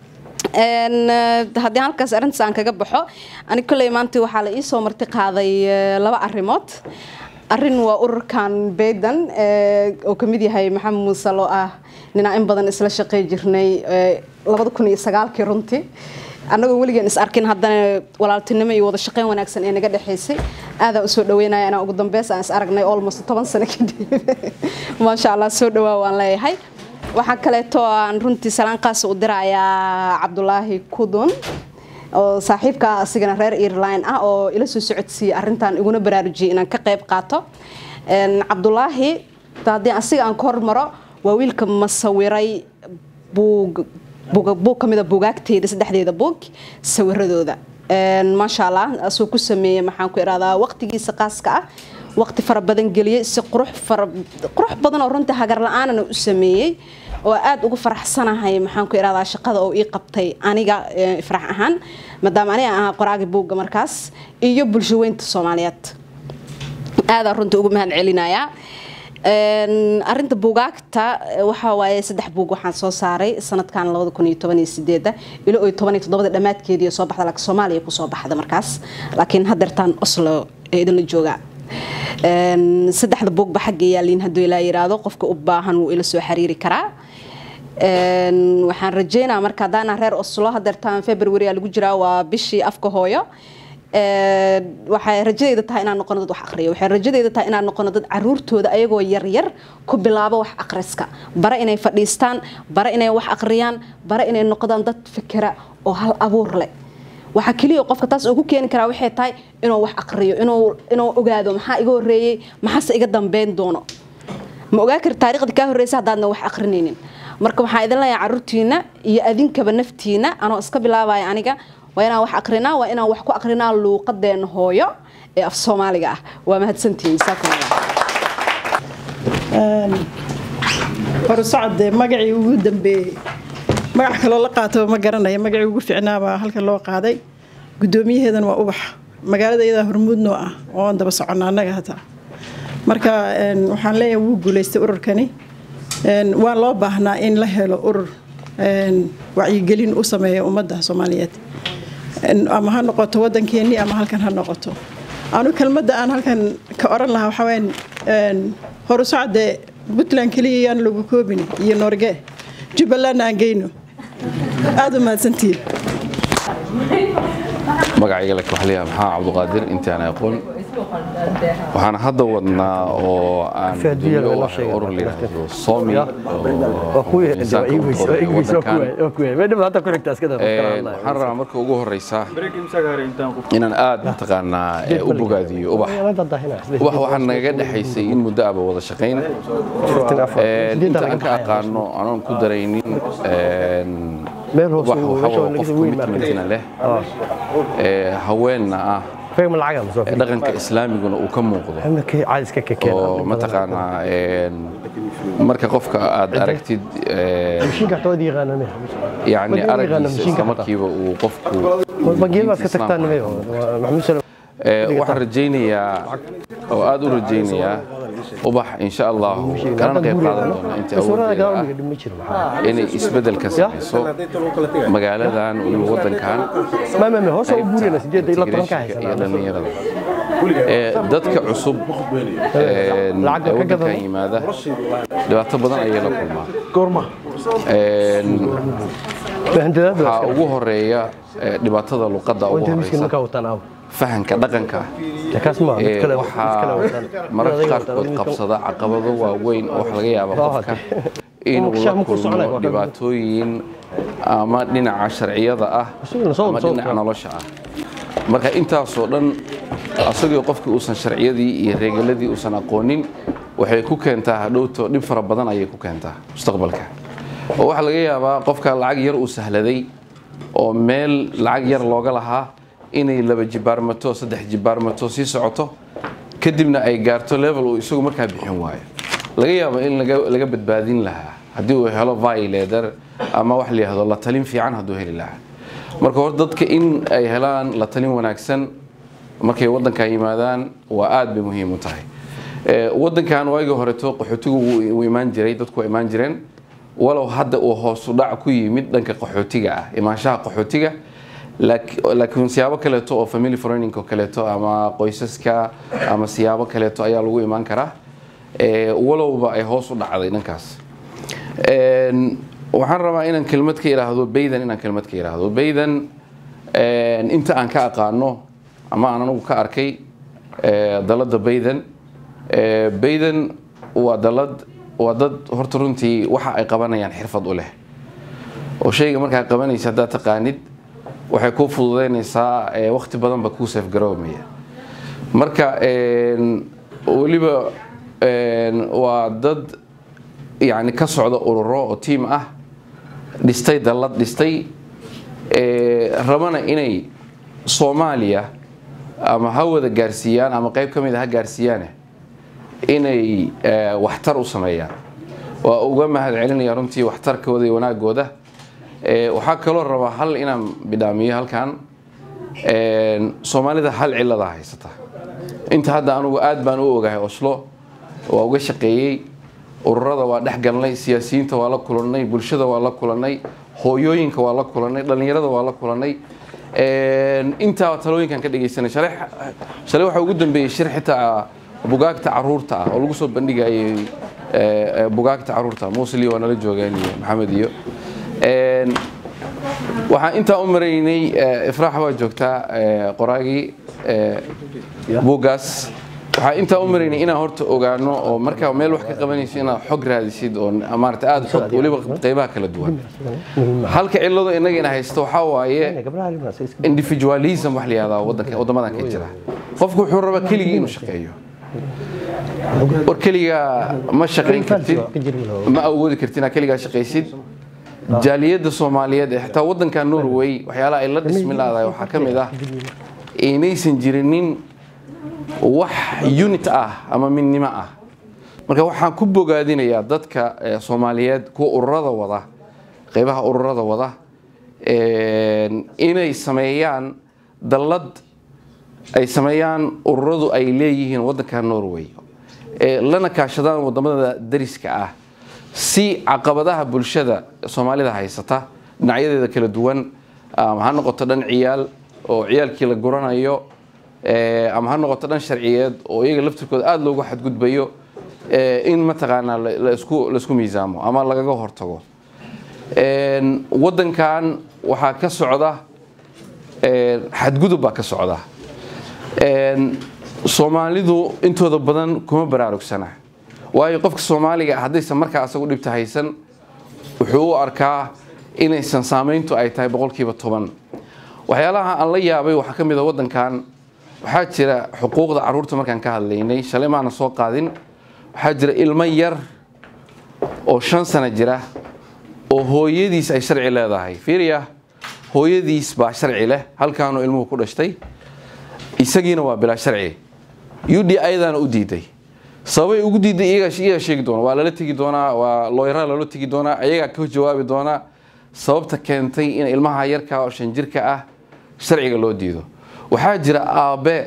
haddii halkaas arrintaas aan kaga baxo ani kolley maanta waxaa la ii soo marti qaaday laba arrimood arrin waa ururkan baydan oo kamid yahay maxamed muuse loo ah ninaa in badan isla shaqey jirnay labada kun iyo sagaalkii runtii annagoo weligeen is arkin haddana walaaltinimo iyo wada shaqeyn wanaagsan ee naga dhexaysay aadaan usoo dhaweynaya inaan ugu dambeys aan is aragnay almost toban sano kadib maasha allah soo dhawaa waan leeyahay waxaa kaleeto aan runtii salaan qaas u dirayaa cabdulaahi kudun oo saaxiibka asigana reer ireline ah oo ila soo socodsiiyey arrintan iguna baraarujiyey inaan ka qayb qaato cabdulaahi haddii asiga aan ka hormaro waa wiilka masawiray buug buug ka mida buugaagteeda saddexdeeda buug sawiradooda maasha allah asuu ku sameeyey maxaan ku irahdaa waqtigiisa qaaska ah waqti fara badan geliyey si qurux fara qurux badan oo runtii hagar la-aanana u sameeyey oo aad ugu faraxsanahay maxaan ku irahdaa shaqada oo ii qabtay aniga farax ahaan maadaama aniga ahaa qoraagi buugga markaas iyo bulsho weynta soomaaliyeed aadaan runtii ugu mahad celinayaa arinta buugaagta waxaa waaye saddex buug waxaan soo saaray sanadkan labada kun iyo toban iyo sideeda ilo iyo toban iyo toddobada dhammaadkeedii soo baxda laakiin soomaaliya kusoo baxda markaas laakiin hadeertaan oslo ee idinla jooga saddexda buugba xagga yaaliin hadduu ilaa yiraahdo qofka u baahan wuu ila soo xiriiri karaa waxaan rajeynaa marka haddaana reer oslo hadeertaan february lagu jiraa waa bishii afka hooyo waxay rajadeyda tahay inaan noqono dad wax aqriyo waxay rajadeyda tahay inaan noqono dad caruurtooda ayagoo yaryar ku bilaabo wax aqriska bare inay fadhiistaan bare inay wax aqriyaan bare inay noqdaan dad fikira oo hal abuur leh waxaa keliya qofka taas uu ku keeni karaa waxay tahay inuu wax aqriyo inuu inuu ogaado maxaa iga horeeyey maxaase iga dambeyn doono ma ogaa kari taariikhda kaa horreysa haddaadna wax aqrinaynin marka waxaan idin leeyahay caruurtiina iyo adinkaba naftiina anoo iska bilaabaya aniga waa inaan wax aqrinaa waa inaan wax ku aqrinaa luuqadeena hooyo ee af soomaaliga ah waa mahadsantihiin horusocode magacii ugu dambeeyey magac kaloo la qaataba ma garanaya magacii ugu ficnaabaa halkan loo qaaday gudoomiyaheedan waa ubax magaalada iyadaa hormuudnoo ah oon daba soconna annaga hataa marka waxaan leeyahay wuu guulaystay ururkani waan loo baahnaa in la helo urur wacyigelin u sameeya ummadda soomaaliyeed ama ha noqoto waddankeennii ama halkan ha noqoto anu kelmadda aan halkan ka oran lahaa waxaa weyaan horu socde puntland keliya yaan lagu koobin iyo norge jubbalandna aan geyno aada u mahadsantihiin magacayga lak waxaa leeyahay maxaa cabduqaadir intaan aqoon waxaan hadda wadnaa oo aan urur layidhaahdo somi waxaan rabaa marka ugu horeysa inaan aad mataqaanaa u bogaadiyo ubax ubax waxaa nagaga dhexaysay in muddo aba wada shaqayn inta aan ka aqaano anoon ku daraynin ubax waxaa qof commitmentina leh haweenna ah dhaqanka islaamiguna uu ka muuqdo oo mataqaanaa marka qofka aad aragtid yani araggiisa isla markiiba uu qofku waxaan rajaynayaa oo aad u rajaynayaa ubax insha allahu kalana qayb qaadan doona inta awoodeeda ah inay isbeddel ka samayso magaaladan weliba waddankan iyo dhallinyarada dadka cusub waddankan yimaada dhibaato badan ayay la kulmaa waxaa ugu horeeya dhibaatada luqadda ugu horeysa fahanka dhaqanka waxaa mararka qaarkood qabsada caqabado waaweyn oo waxa laga yaaba qofka inuu la kulmo dhibaatooyin ama dhinaca sharciyada ah ama dhinaca nolosha ah marka intaasoo dhan asagoo qofkii uusan sharciyadii iyo reegaladii uusan aqoonin waxay ku keentaa hadhowto dhib fara badan ayay ku keentaa mustaqbalka oo waxaa laga yaabaa qofka lacag yar uu sahladay oo meel lacag yar looga lahaa inay laba jibaarmato saddex jibaarmato sii socoto kadibna ay gaarto level uu isagu markaa bixin waayo laga yaabo in laga badbaadin lahaa haddii uu helo violator ama wax layihahdo la talin fiican hadduu heli lahaa marka hore dadka in ay helaan la talin wanaagsan markay waddankan yimaadaan waa aad bay muhiim u tahay waddankan waagii horeto qaxootigu wuu imaan jiray dadku waa imaan jireen walow hadda uu hoosu dhac ku yimid dhanka qaxootiga ah imaanshaha qaxootiga laakiin siyaabo kaleeto oo family foreigningoo kaleeto ama qoysaska ama siyaabo kaleeto ayaa lagu imaan karaa walowba ay hoos u dhacday dhankaas waxaan rabaa inaan kelmad ka idhaahdo baydan inaan kelmad ka idhaahdo baydan inta aan ka aqaano ama aan anigu ka arkay dalada baydan baydan waa dalad waa dad horta runtii waxa ay qabanayaan xirfad u leh oo shayga markaa qabanaysa haddaad taqaanid waxay kuu fududeynaysaa wakti badanba kuu seefgaroomaya marka weliba waa dad yani ka socda ururo oo tiam ah dhistay dallad dhistay rabana inay soomaaliya ama ha wada gaarsiiyaan ama qayb ka mid a ha gaarsiiyaane inay waxtar u sameeyaan waa uga mahad celinaya runtii waxtarkooda iyo wanaagooda waxaa kaloo rabaa hal inaan bidhaamiyo halkan soomaalida hal cilada haysata inta hadda anugu aad baan u ogahay oslo waa uga shaqeeyey ururada waa dhex galnay siyaasiyiinta waa la kulannay bulshada waa la kulannay hooyooyinka waa la kulannay dhallinyarada waa la kulannay intaa talooyinkan ka dhegaysanay shalay waxaa ugu dambeeyey shir xitaa bugaagta caruurta ah oo lagu soo bandhigayay bugaagta caruurta musli waa nala joogeen iyo maxamed iyo waxaan intaa u maraynay ifraax waa joogtaa qoraagii buuggaas waxaan intaa u maraynay inaan horta ogaano oo markaa meel wax ka qabanayso inaad xog raadisid oo maarata aada xog weliba qeybaha kala duwan halka cilladu innaga ina haysto waxaa waaye individualism wax la yihahdaa wadanka waddamadan ka jira qofku wuxuu rabaa keligii inuu shaqeeyo war keligaa ma shaqayn kartid ma awoodi kartid inaad keligaa shaqaysid jaaliyadda soomaaliyeed ee xitaa waddanka norway waxyaalaha ay la dhismi laadahay waxaa ka mid ah inaysan jirinin wax unit ah ama midnimo ah marka waxaan ku bogaadinayaa dadka soomaaliyeed kuwa ururada wada qeybaha ururada wada inay sameeyaan dallad ay sameeyaan ururadu ay leeyihiin waddanka norway lana kaashadaan wadamada dariska ah si caqabadaha bulshada soomaalida haysata dhinacyadeeda kala duwan ha noqoto dhan ciyaal oo ciyaalkii la guranayo ama ha noqoto dhan sharciyeed oo iyaga laftirkooda aada loogu xadgudbayo in mataqaanaa laisku miisaamo ama lagaga hortago waddankan waxaa ka socda xadgudub baa ka socda soomaalidu intooda badan kuma baraarugsana waayo qofka soomaaliga haddaysan markaa asagu dhibta haysan wuxuu u arkaa inaysan saamayntu ay tahay boqolkiiba toban waxyaalaha aan la yaabay waxaa ka mid a waddankan waxaa jira xuquuqda carruurta markaan ka hadlaynay shalay maana soo qaadin waxaa jira ilmo yar oo shan sano jira oo hooyadiis ay sharci leedahay fiiriya hooyadiis baa sharci leh halkaanuu ilmuhu ku dhashtay isagiina waa bilaa sharci ud ayadaana u diiday sababay ugu diiday iyagaa sheegi doona waa lala tegi doonaa waa looyaraa loola tegi doonaa ayagaa ka jawaabi doonaa sababta keentay in ilmaha yarka oo shan jirka ah sharciga loo diido waxaa jira aabbe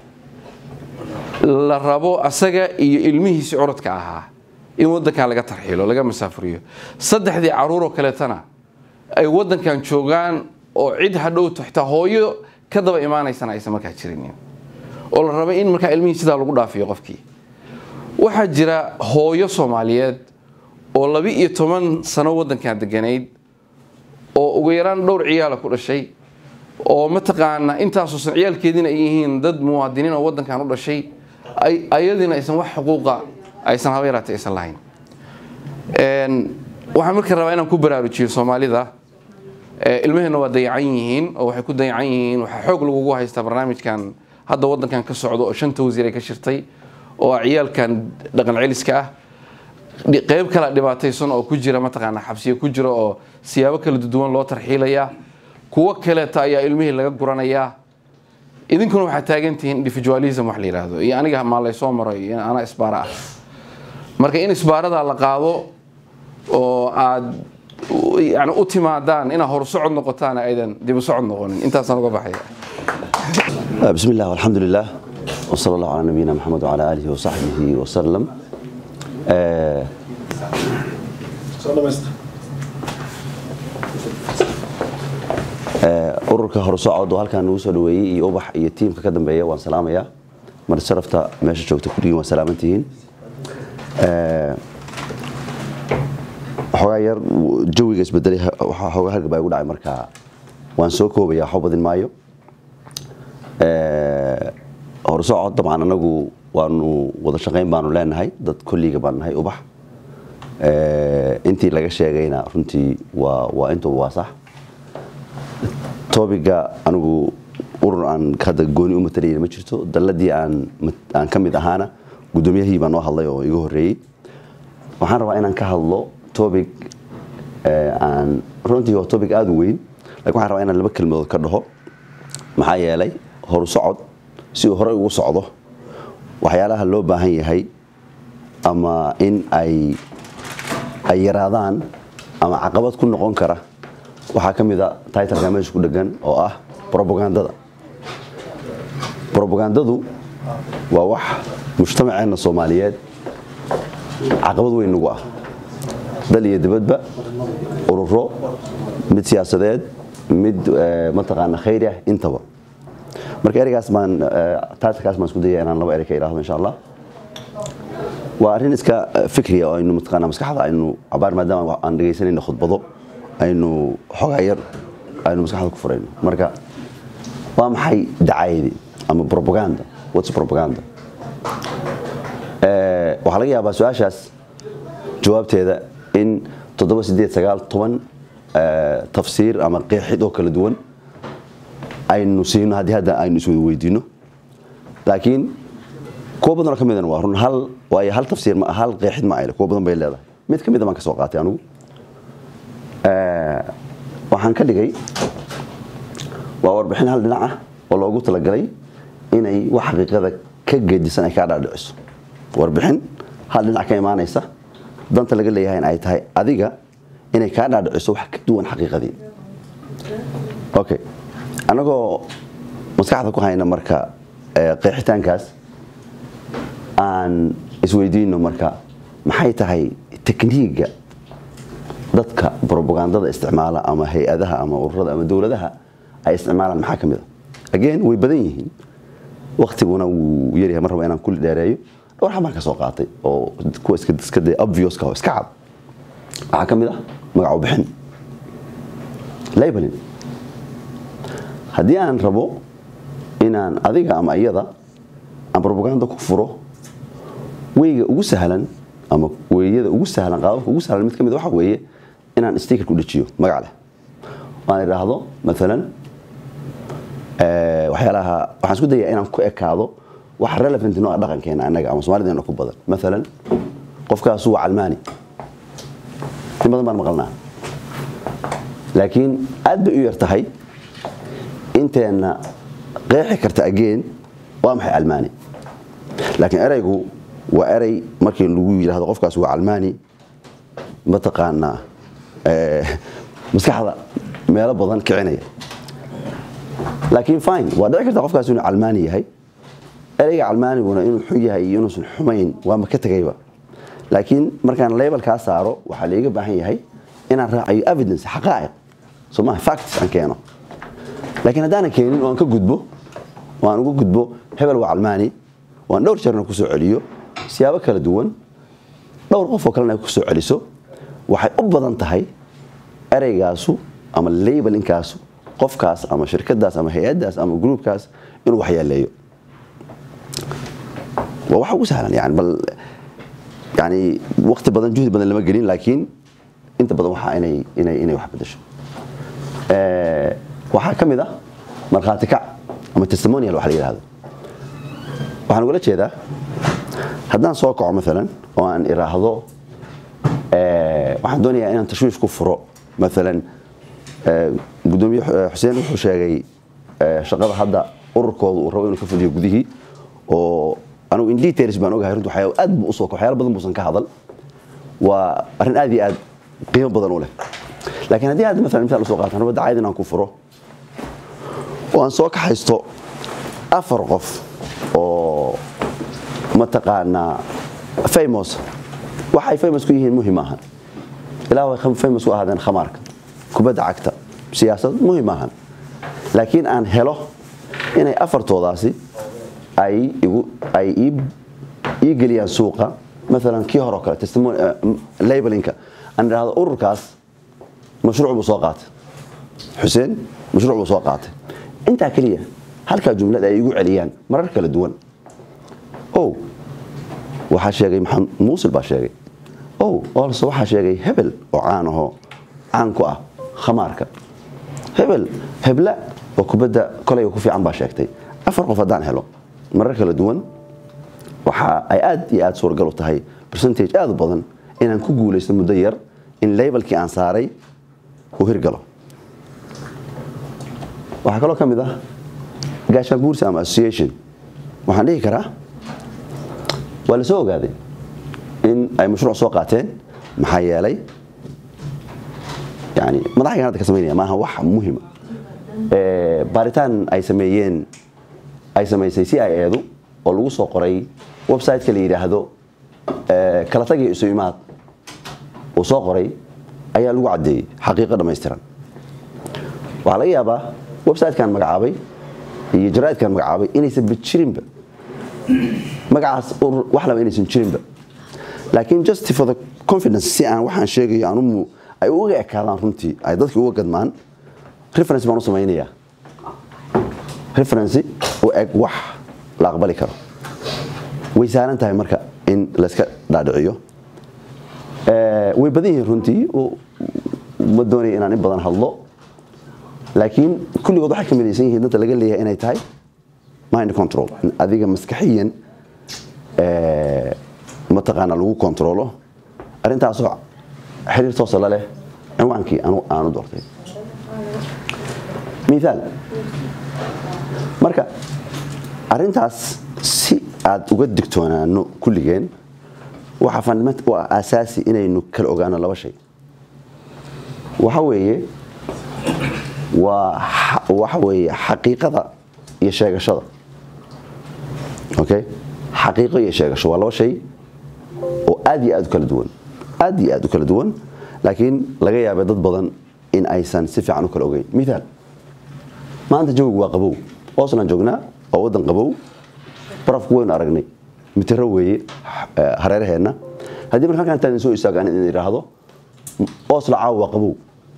la rabo asaga iyo ilmihiisi curadka ahaa in wadankan laga tarxiilo laga masaafuriyo saddexdii caruuroo kaleetana ay wadankan joogaan oo cid hadhowto xitaa hooyo ka daba imaanaysana aysan markaa jirinin oo la raba in markaa ilmihii sidaa lagu dhaafiyo qofkii waxaa jira hooyo soomaaliyeed oo laba iyo toban sano wadankan deganayd oo ugu yaraan dhowr ciyaala ku dhashay oo mataqaana intaasoosan ciyaalkeediina ay yihiin dad muwaadiniin oo wadankan u dhashay ayadiina aysan wax xuquuqa aysan haba yaraatay aysan lahayn waxaan marka rabaa inaan ku baraarujiyo soomaalida ilmaheenna waa dayacan yihiin oo waxay ku dayacan yihiin waxaa xoog lagugu haystaa barnaamijkan hadda wadankan ka socdo oo shanta wasiir ay ka shirtay oo ah ciyaalkan dhaqan celiska ah qeyb kala dhibaataysan oo ku jira mataqaana xabsiyo ku jira oo siyaabo kala duwan loo tarxiilaya kuwo kaleeta ayaa ilmihii laga guranayaa idinkuna waxaa taagan tihiin individualism wax la yidhaahdo iyo aniga maa laysoo maro iyo anaa isbaara ah marka in isbaarada la qaado oo aad yani u timaadaan inaad horsocod noqotaan aydan dibu socod noqonin intaasaan uga baxaya بسم الله والحمد لله وصلى الله على نبينا محمد وعلى آله وصحبه وسلم آه ururka horsocod oo halkaan nagu soo dhaweeyey iyo ubax iyo tiimka ka dambeeya waan salaamayaa mar sharafta meesha joogta kulligiin waa salaamantihiin xoogaa yar jawiga isbedelay xoogaa hargab baa igu dhacay markaa waan soo koobaya waxba badin maayo horsocod dabcan anagu waanu wada shaqayn baanu leenahay dad kolliga baan nahay ubax intii laga sheegayna runtii waa waa intuba waa sax tobiga anigu urur aan hadda gooni u matalayna ma jirto dalladii aan aan ka mid ahaana guddoomiyahii baa noo hadlay oo iga horreeyey waxaan rabaa inaan ka hadlo topic aan runtii waa topic aada u weyn lakin waxaan rabaa inaan laba kelmadood ka dhaho maxaa yeelay horu socod si uu horey ugu socdo waxyaalaha loo baahan yahay ama in ay ay yaraadaan ama caqabad ku noqon kara waxaa ka mid a titleka meesha ku dhegan oo ah robagandada robagandadu waa wax mujtamaceenna soomaaliyeed caqabad weyn nagu ah dal iyo dibadba ururo mid siyaasadeed mid mataqaana khayri ah intaba marka ereygaas baan titlekaas baan isku dayaya inaan laba erey ka idhaahdo insha allah waa arrin iska fikriya oo aynu mataqaana maskaxda aynu cabaar maadaama aan dhegaysanayna khudbado aynu xogaa yar aynu maskaxda ku furayno marka waa maxay dacaayadii ama propaganda what's propaganda waxaa laga yaabaa su-aashaas jawaabteeda in toddoba sideed sagaal toban tafsiir ama qeexid oo kala duwan aynu siino haddii hadda aynu iswada weydiino laakiin kuwa badanoo ka midana waa run hal waayo hal tafsiir ma hal qeexid ma ayle kuwa badan bay leedahay mid ka mid a baan ka soo qaatay anigu waxaan ka dhigay waa warbixin hal dhinac ah oo loogu talagalay inay wax xaqiiqada ka gedisan ay kaa dhaadhiciso warbixin hal dhinac ka imaanaysa danta laga leeyahay in ay tahay adiga inay kaa dhaadhiciso wax ka duwan xaqiiqadii okay annagoo maskaxda ku hayna marka qeexitaankaas aan isweydiino marka maxay tahay tekniiga dadka robagandada isticmaala ama hay-adaha ama ururada ama dowladaha ay isticmaalaan maxaa ka mid a again way badan yihiin waktiguna wuu yaryahay mar raba inaan kulli dheereeyo dhowr xabaan ka soo qaatay oo kuwa iska de obvioska oo iska cad waxaa ka mid ah magac u bixin labeling haddii aan rabo inaan adiga ama iyada aan robaganda ku furo weyga ugu sahlan ama weeyada ugu sahlan qaababka ugu sahlan mid ka mid waxa weeye inaan sticker ku dhajiyo magac leh waan idhaahdo maalan waxyaalaha waxaan isku dayaa inaan ku ekaado wax relevant noo ah dhaqankeena annaga ama soomalideena ku badan maalan qofkaasu waa calmaani in badan baan maqalnaa laakiin aad bay u yar tahay inteenna qeexi karta ageen waa maxay calmaani laakiin eraygu waa erey markii lagu yidhahdo qofkaas waa calmaani mataqaanaa maskaxda meelo badan kicinaya laakiin fine waa dhici karta qofkaas inuu calmaani yahay ereyga calmaaniguna inuu xun yahay iyo inuusan xumayn waama ka tegayba laakiin markaan labelkaa saaro waxaa laiga baahan yahay inaan raacayo evidence xaqaa'iq soo maha facts aan keeno laakiin haddaanan keenin oo aan ka gudbo oo aan uga gudbo hebel waa calmaani oo aan dhowr jeerna kusoo celiyo siyaabo kala duwan dhowr qof oo kalena ay kusoo celiso waxay u badan tahay ereygaasu ama labelinkaasu qofkaas ama shirkadaas ama hay-adaas ama gruubkaas inuu waxyeeleeyo waa waxa ugu sahlan yani bal yani waqti badan juhdi badan lama gelin laakiin inta badan waxaa inay inay inay wax bedesho waxaa ka mid ah markhaati kac ama testimonial wax la yidhahdo waxaan ugala jeedaa haddaan soo kaco maalan oo aan iraahdo waxaan doonayaa inaan tashwiish ku furo maalan gudoomiye xuseen wuxuu sheegay shaqada hadda ururkooda uu rabo inuu ka fuliyo gudihii oo anugu in details baan ogahay runtii waxyaabo aad buu usoo waxyaalo badan buusan ka hadal waa arrin aad iyo aad qiimo badan u leh laakiin haddii hadda maalan misaal usoo qaataan raba dacayd inaan ku furo oo aan soo kaxaysto afar qof oo mataqaanaa famous waxay famous ku yihiin muhim ahan ilaa way famous ku ahaadeen khamaarka kubadda cagta siyaasad muhim ahan laakiin aan helo inay afartoodaasi ay igu ay ii geliyaan suuqa maalan kii hore oo kale testimony labelinka aan idhaahdo ururkaas mashruuc buu soo qaatay xuseen mashruuc buu soo qaatay intaa keliya halkaa jumlad ay igu celiyaan marar kala duwan o waxaa sheegay maxamed muusil baa sheegay o olse waxaa sheegay hebel oo caan ahoo caan ku ah khamaarka hebel hebla oo kubadda kolayga ku fiican baa sheegtay afar qof haddaan helo marar kala duwan waxa ay aad iyo aad suuragal u tahay percentage aad u badan inaan ku guulaysto muddo yar in labelkii aan saaray uu hirgalo waxaa kaloo ka mid ah gaashaan buursi ama association waxaan dhihi karaa waa la soo ogaaday in ay mashruuc soo qaateen maxaa yeelay yani madaxaygan hadda ka samaynaya maaha wax muhima baaritaan ay sameeyeen ay samaysay c i edu oo lagu soo qoray website-ka la yidhaahdo kala tagii isu imaad uu soo qoray ayaa lagu caddeeyey xaqiiqo dhammaystiran waxaa laga yaabaa website-kan magacaabay iyo jaraa'idkan magacaabay inaysan jirinba magacaas wax laba inaysan jirinba laakiin just for the confidence si aan waxaan sheegayo anumu ay uga ekaadaan runtii ay dadka uga gadmaan reference baan u samaynayaa reference u eg wax la aqbali karo way sahlan tahay marka in layska dhaadhiciyo way badan yihiin runtii ma doonaya inaan in badan hadlo laakiin kulligood waxay ka midaysan yihiin danta laga leeyahay inay tahay mind control in adiga maskaxiyan mataqaana lagu controlo arrintaasoo xiriir toosa la leh cinwaankii aanu doortay miaal marka arrintaas si aad uga digtoonaano kulligeen waxaa fundament u ah asaasi inaynu kala ogaano laba shay waxa weeye waa waxa weeye xaqiiqada iyo sheegashada okay xaqiiqo iyo sheegasho waa laba shay oo aad iyo aad u kala duwan aad iyo aad u kala duwan laakiin laga yaabay dad badan in aysan si fiican u kala ogeyn miaal maanta jawigu waa qabow oslan joognaa waa waddan qabow barafku waynu aragnay mitiro weeye hareeraheenna haddii marka halkan intaan soo istaago in idhaahdo oslo caawa waa qabow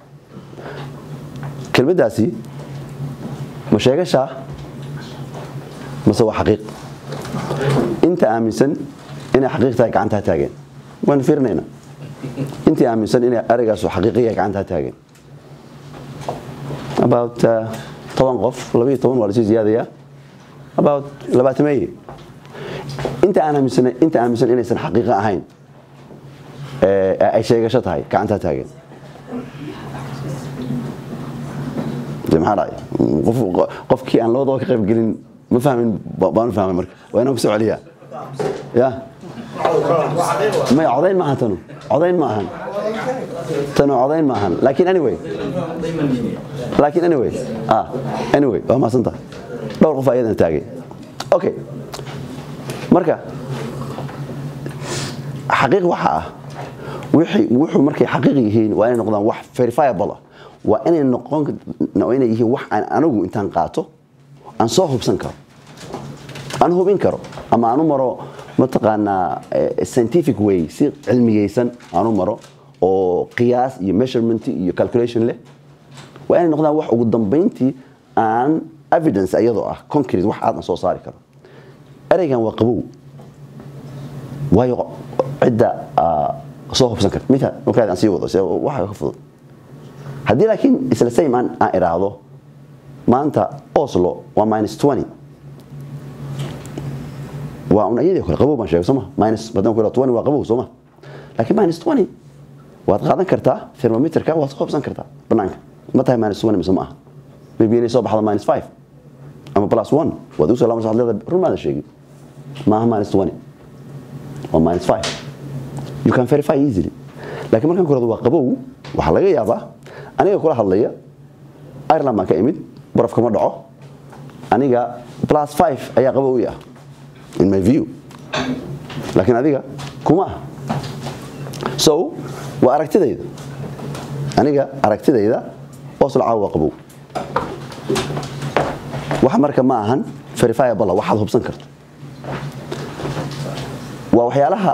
kelmaddaasi ma sheegashaa mase waa xaqiiq inta aaminsan inay xaqiiq tahay gacantaa taageen waanu fiirinaynaa intii aaminsan inay ereygaas xaqiiqiya gacantaa taageen about toban qof labayo toban waa lasii ziyaadayaa about labaatameeye inta aan aaminsan inta aaminsan inaysan xaqiiqo ahayn ay sheegasho tahay gacantaa taageen maxaa dhacay qofkii aan labadaba ka qayb gelin ma fahmin baanu fahmay marka waa inaan ku soo celiyaa ya maya codayn ma ahan tanu codayn ma ahan tanu codayn ma ahan laakiin anyway laakiin anyway ah anyway waa mahadsantaha dhowr qof ayadan taagay okay marka xaqiiq waxa ah wuxuu markay xaqiiq yihiin waa inay noqdaan wax verifiable ah waa inay noqon waa inay yihiin wax aan anigu intaan qaato aan soo hubsan karo aan hubin karo ama aan u maro mataqaanaa scientific way si cilmiyeysan aan u maro oo qiyaas iyo measurement iyo calculation leh waa inay noqdaan wax ugu dambayntii aan evidence iyadoo ah concrete wax aadan soo saari karo ereygan waa qabow waayo cidda soo hubsan karta miaal markaad aan sii wado waxa ka fudud haddii laakiin isla same aan aan iraahdo maanta oslo waa minus 20 waa un iyadii kale qabow baan sheegay sooma minus badan ku 20 waa qabow sooma laakiin minus 20 waad qaadan kartaa thermometerka waad soo hubsan kartaa banaanka ma tahay minus 20 mise ma aha maybe inay soo baxdo minus 5 ama plus 1 waad u soo laaban saad leedahay run maada sheegin maaha minus 20 waa minus 5 you can verify easily laakiin markaan ku waa qabow waxaa laga yaabaa aniga kula hadlaya ireland baan ka imid baraf kama dhaco aniga plus 5 ayaa qabow i ah in my view laakiin adiga kuma ah so waa aragtidayda aniga aragtidayda oslo caawa waa qabow wax marka ma ahan verifiable waxaad hubsan karto waa waxyaalaha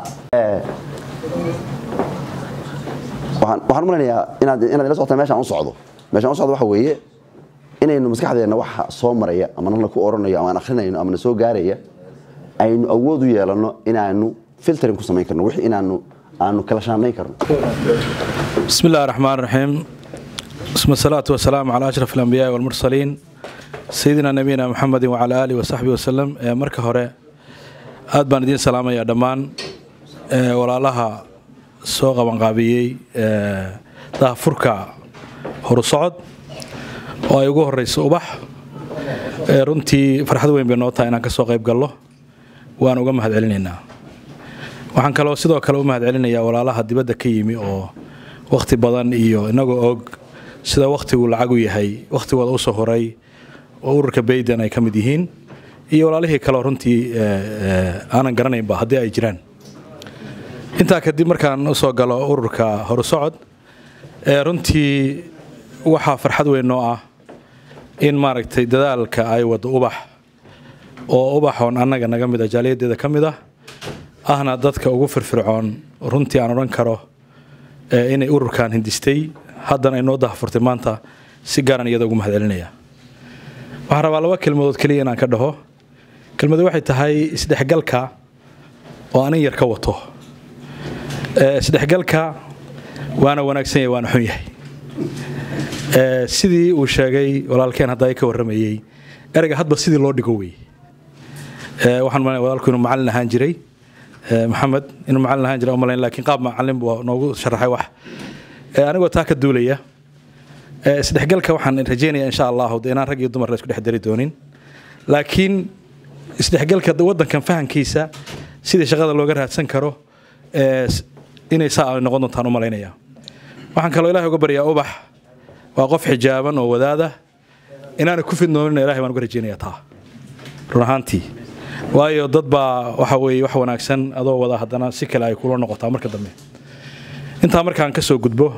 waxaan umalenayaa inaad inaad ila socota meeshaan u socdo meeshaan u socdo waxa weeye inaynu maskaxdeenna waxa soo maraya ama nala ku oranayo ama aan akrinayno ama na soo gaaraya aynu awood u yeelano inaanu filtering ku samayn karno wixii inaanu aanu kala shaanayn karno بسم الله الرحمن الرحيم ثم الصلاة والسلام على أشرف الأنبياء والمرسلين سيدنا نبينا محمد وعلى آله وصحبه وسلم مركة هراء aad baan idiin salaamayaa dhammaan walaalaha soo qabanqaabiyey daahfurka horusocod oo ay ugu horeyso ubax runtii farxad weyn bay noo tahay inaan ka soo qayb gallo waan uga mahad celinaynaa waxaan kaloo sidoo kale u mahad celinayaa walaalaha dibadda ka yimi oo wakhti badan iyo inagoo og sida wakhtigu lacag u yahay wakhtigooda usoo horay oo ururka bayden ay ka mid yihiin iyo walaalihii kaleo runtii aanan garanaynba haddii ay jiraan intaa kadib markaan usoo galo ururka horusocod runtii waxaa farxad weyn noo ah in maaragtay dadaalka ay wado ubax oo ubaxoon annaga naga mid a jaaliyadeeda ka mid ah ahna dadka ugu firfircoon runtii aan odhan karo inay ururkan hindistay haddana ay noo dahafurtay maanta si gaaran iyada ugu mahadcelinaya waxaan rabaa laba kelmadood keliya inaan ka dhaho kelmadu waxay tahay isdhexgalka oo anin yar ka wato isdhexgalka waana wanaagsan yahay waana xun yahay sidii uu sheegay walaalkeen hadda ka warramayey ereyga hadba sidii loo dhigo wey waxaan malay walaalku inuu macallin ahaan jiray maxamed inuu macallin ahaan jiray umalayn laakiin qaab macallin buu noogu sharaxay wax anigoo taa ka duulaya isdhexgalka waxaan rajaynayaa insha allahu de inaan rag iyo dumar la isku dhex dari doonin laakiin isdhexgalka waddankan fahankiisa sidii shaqada looga raadsan karo inay saa ay noqon doontaan u malaynaya waxaan kaloo ilahay uga baryaa ubax waa qof xijaaban oo wadaada inaana ku fidnoonina ilahay baan uga rajaynayaa taa run ahaantii waayo dad baa waxa weeye wax wanaagsan adoo wada haddana si kale ay kula noqotaa marka dambe intaa markaan ka soo gudbo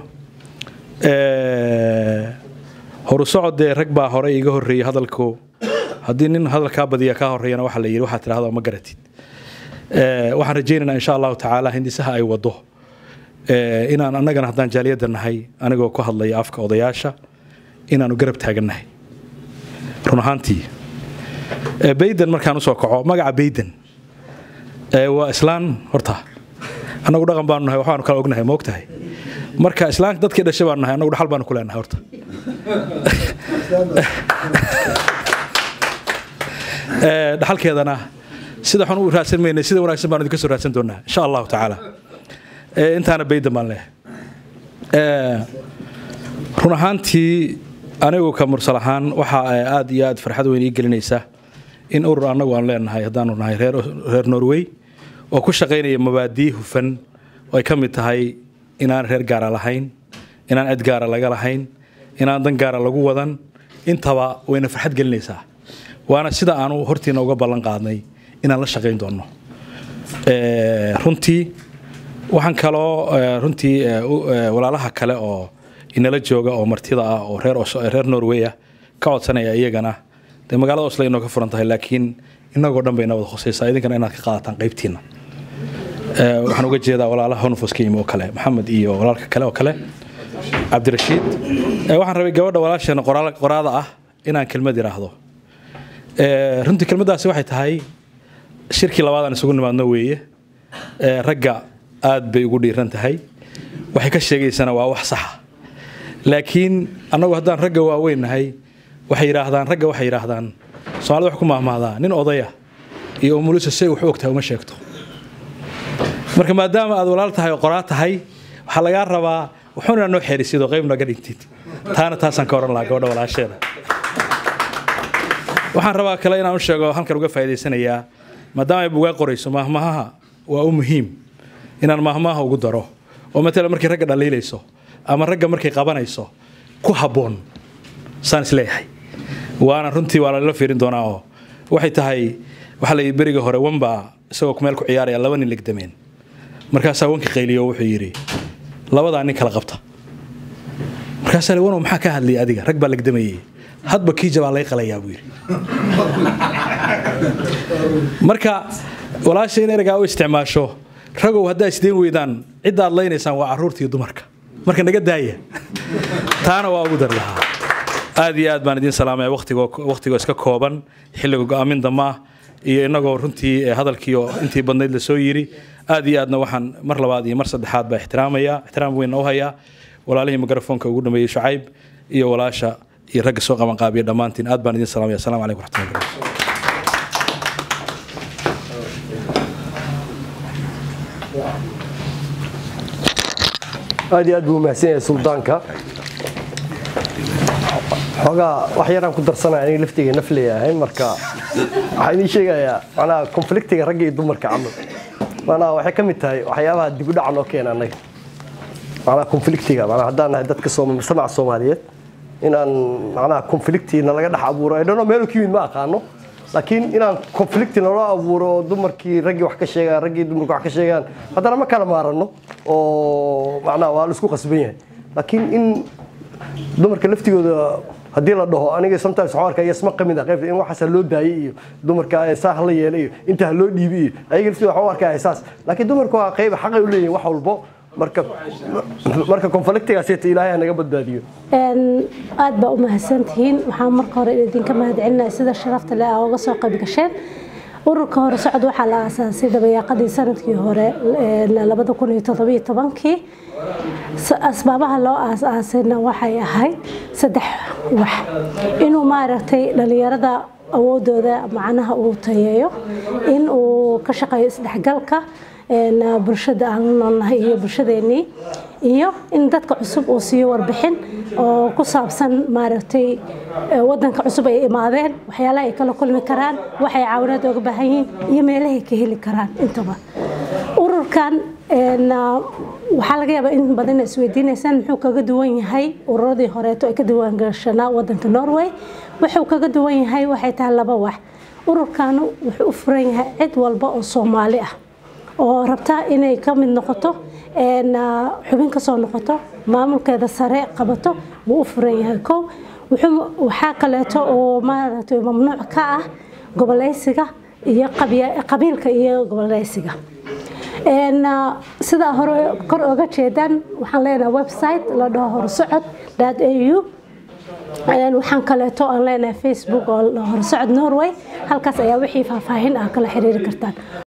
horu socodee rag baa hore iga horreeyey hadalku haddii nin hadalkaa badiya kaa horreeyana waxa la yidhi waxaa tidhahda ma garatid waxaan rajaynaynaa insha allahu tacaala hindisaha ay wado inaan annagana haddaan jaaliyadda nahay anigoo ku hadlaya afka odayaasha inaanu garab taagannahay run ahaantii bayden markaan usoo kaco magaca bayden waa islaan horta annagu dhaqan baanu nahay waxbaanu kala ognahay ma ogtahay marka islaamka dadkii dhashay baanu nahay annagu dhaxal baanu ku leenahay horta dhaxalkeedana sida xun u raadsan maynay sida wanaagsan baan idinka soo raadsan doonaa insha allahu tacaala intaana baydan baan leehay run ahaantii anigu ka mursal ahaan waxa aad iyo aad farxad weyn ii gelinaysa in urur annagu aan leenahay haddaanu nahay reer norway oo ku shaqaynaya mabaadii hufan oo ay ka mid tahay inaan reer gaara lahayn inaan cid gaara laga lahayn inaan dan gaara lagu wadan intaba wayna farxad gelinaysaa waana sida aanu hortiina uga ballan qaadnay inaan la shaqayn doonno runtii waxaan kaloo runtii walaalaha kale oo inala jooga oo martida ah oo reer norway ah ka codsanaya iyagana dee magaalada oslo inoo ka furan tahay laakiin inagoo dhan bayna wada khusaysaa idinkana inaad ka qaadataan qaybtiina waxaan uga jeedaa walaalaha honfos ka yimi oo kale maxamed iyo walaalka kale oo kale cabdirashiid waxaan rabay gabadha walaasheena qoraada ah inaan kelmad yidhaahdo runtii kelmaddaasi waxay tahay shirkii labaadaan isugu nimaadno weeye ragga aad bay ugu dhiiran tahay waxay ka sheegaysana waa wax saxa laakiin annagu haddaan ragga waaweyn nahay waxay yidhaahdaan ragga waxay yidhaahdaan soomaalida wax ku mahmahdaa nin odaya iyo umulisa say wax u ogtahay uma sheegto marka maadaama aad walaal tahay oo qoraa tahay waxaa lagaa rabaa wuxuuna noo xeerisid oo qayb naga dhintid taana taasaan ka oran lahaa gabadha walaasheeda waxaan rabaa kale inaan u sheego halkan uga faa'iidaysanayaa maadaama ay bugaa qorayso mahmahaha waa u muhiim inaan mahmaha ugu daro oo matala markay ragga dhaliilayso ama ragga markay qabanayso ku habboon saan isleeyahay waana runtii waa lalala fiirin doonaa oo waxay tahay waxaa la yidhi beriga hore wanbaa isagoo meel ku ciyaaraya laba nin legdameen markaasaa wanki qayliyo wuxuu yidhi labadaa nin kala qabta markaasaa li wanow maxaa ka hadlayay adiga rag baa legdamayay hadba kii jabaa lay qalayaa buu yidhi marka walaasha in ereygaa u isticmaasho ragow haddaa isdeen weydaan cidda aad laynaysaan waa carruurta iyo dumarka marka naga daaya taana waa ugu dar lahaa aad iyo aad baan idiin salaamaya waqtigoo iska kooban xilliga go'aamin dama iyo inagoo runtii hadalkii oo intii badnayd la soo yiri aad iyo aadna waxaan mar labaad iyo mar saddexaad baa ixtiraamaya ixtiraam weyn u hayaa walaalihii mikrafoonka ugu dhameeyey shucayb iyo walaasha iyo ragga soo qaban qaabiya dhammaantiin aad baan idiin salaamaya assalamu calaykum waraxmatullahi wabarakatu aad iyo aad buu umahadsan yahay suldaanka xoogaa wax yaraan ku darsanaya aniga laftiga naf leeyahay marka waxaa idiin sheegayaa macnaha konfliktiga ragga iyo dumarka camal macnaha waxay ka mid tahay waxyaabaha dib u dhaca noo keena annaga macnaha konfliktiga macnaha haddaan nahay dadka samaca soomaaliyeed inaan macnaha konflikti nalaga dhex abuuro ay dhano meel ka yimid ma aqaano laakiin inaan conflicti naloo abuuro dumarkii raggii wax ka sheegaan raggii dumarkii wax ka sheegaan haddana ma kala maarano oo macnaha waa la isku qasban yahay laakiin in dumarka laftigooda haddii la dhaho aniga sometimes waxaan arkaa yasma qamid ah qaybta in waxaas ha loo daayay iyo dumarka saa ha la yeelay iyo inta ha loo dhiibi iyo ayaga laftooda waxaan u arkaa saas laakiin dumarku waa qayb xaqay u leeyihin wax walbo marka marka konfliktigaasita ilaahay ha naga badbaadiyo aad baa u mahadsantihiin waxaan marka hore idinka mahadcelinaya sida sharafta leh aa uga soo qayb gasheen ururka hore socod waxaa la aasaasay dabayaaqadii sanadkii hore labada kun iyo toddobiyo tobankii asbaabaha loo aasaasayna waxay ahayd saddex wax inuu maaragtay dhalinyarada awoodooda macnaha uu tayeeyo in uu ka shaqeeyo isdhexgalka bulshada aan la noolnahay iyo bulshadeenii iyo in dadka cusub uu siiyo warbixin oo ku saabsan maaragtay wadanka cusub ay imaadeen waxyaalaha ay kala kulmi karaan waxay caawinaad oga baahan yihiin iyo meelahay ka heli karaan intaba ururkan waxaa laga yaabaa in badan isweydiinaysaan muxuu kaga duwan yahay ururadii horeeto ay ka diiwaangashanaa wadanka norway wuxuu kaga duwan yahay waxay tahay laba wax ururkanu wuxuu u furan yahay cid walba oo soomaali ah oo rabta inay ka mid noqoto xubin kasoo noqoto maamulkeeda sare qabato wuu u furan yahay kow waxaa kaleeto oo maaragtay mamnuuc ka ah goboleysiga iyo qabiilka iyo goboleysiga sidaa hore kor oga jeedaan waxaan leenahay website la dhaho horsocod au waxaan kaleeto aan leenahay facebook oo horsocod norway halkaas ayaa wixii faahfaahin ah kala xiriiri kartaan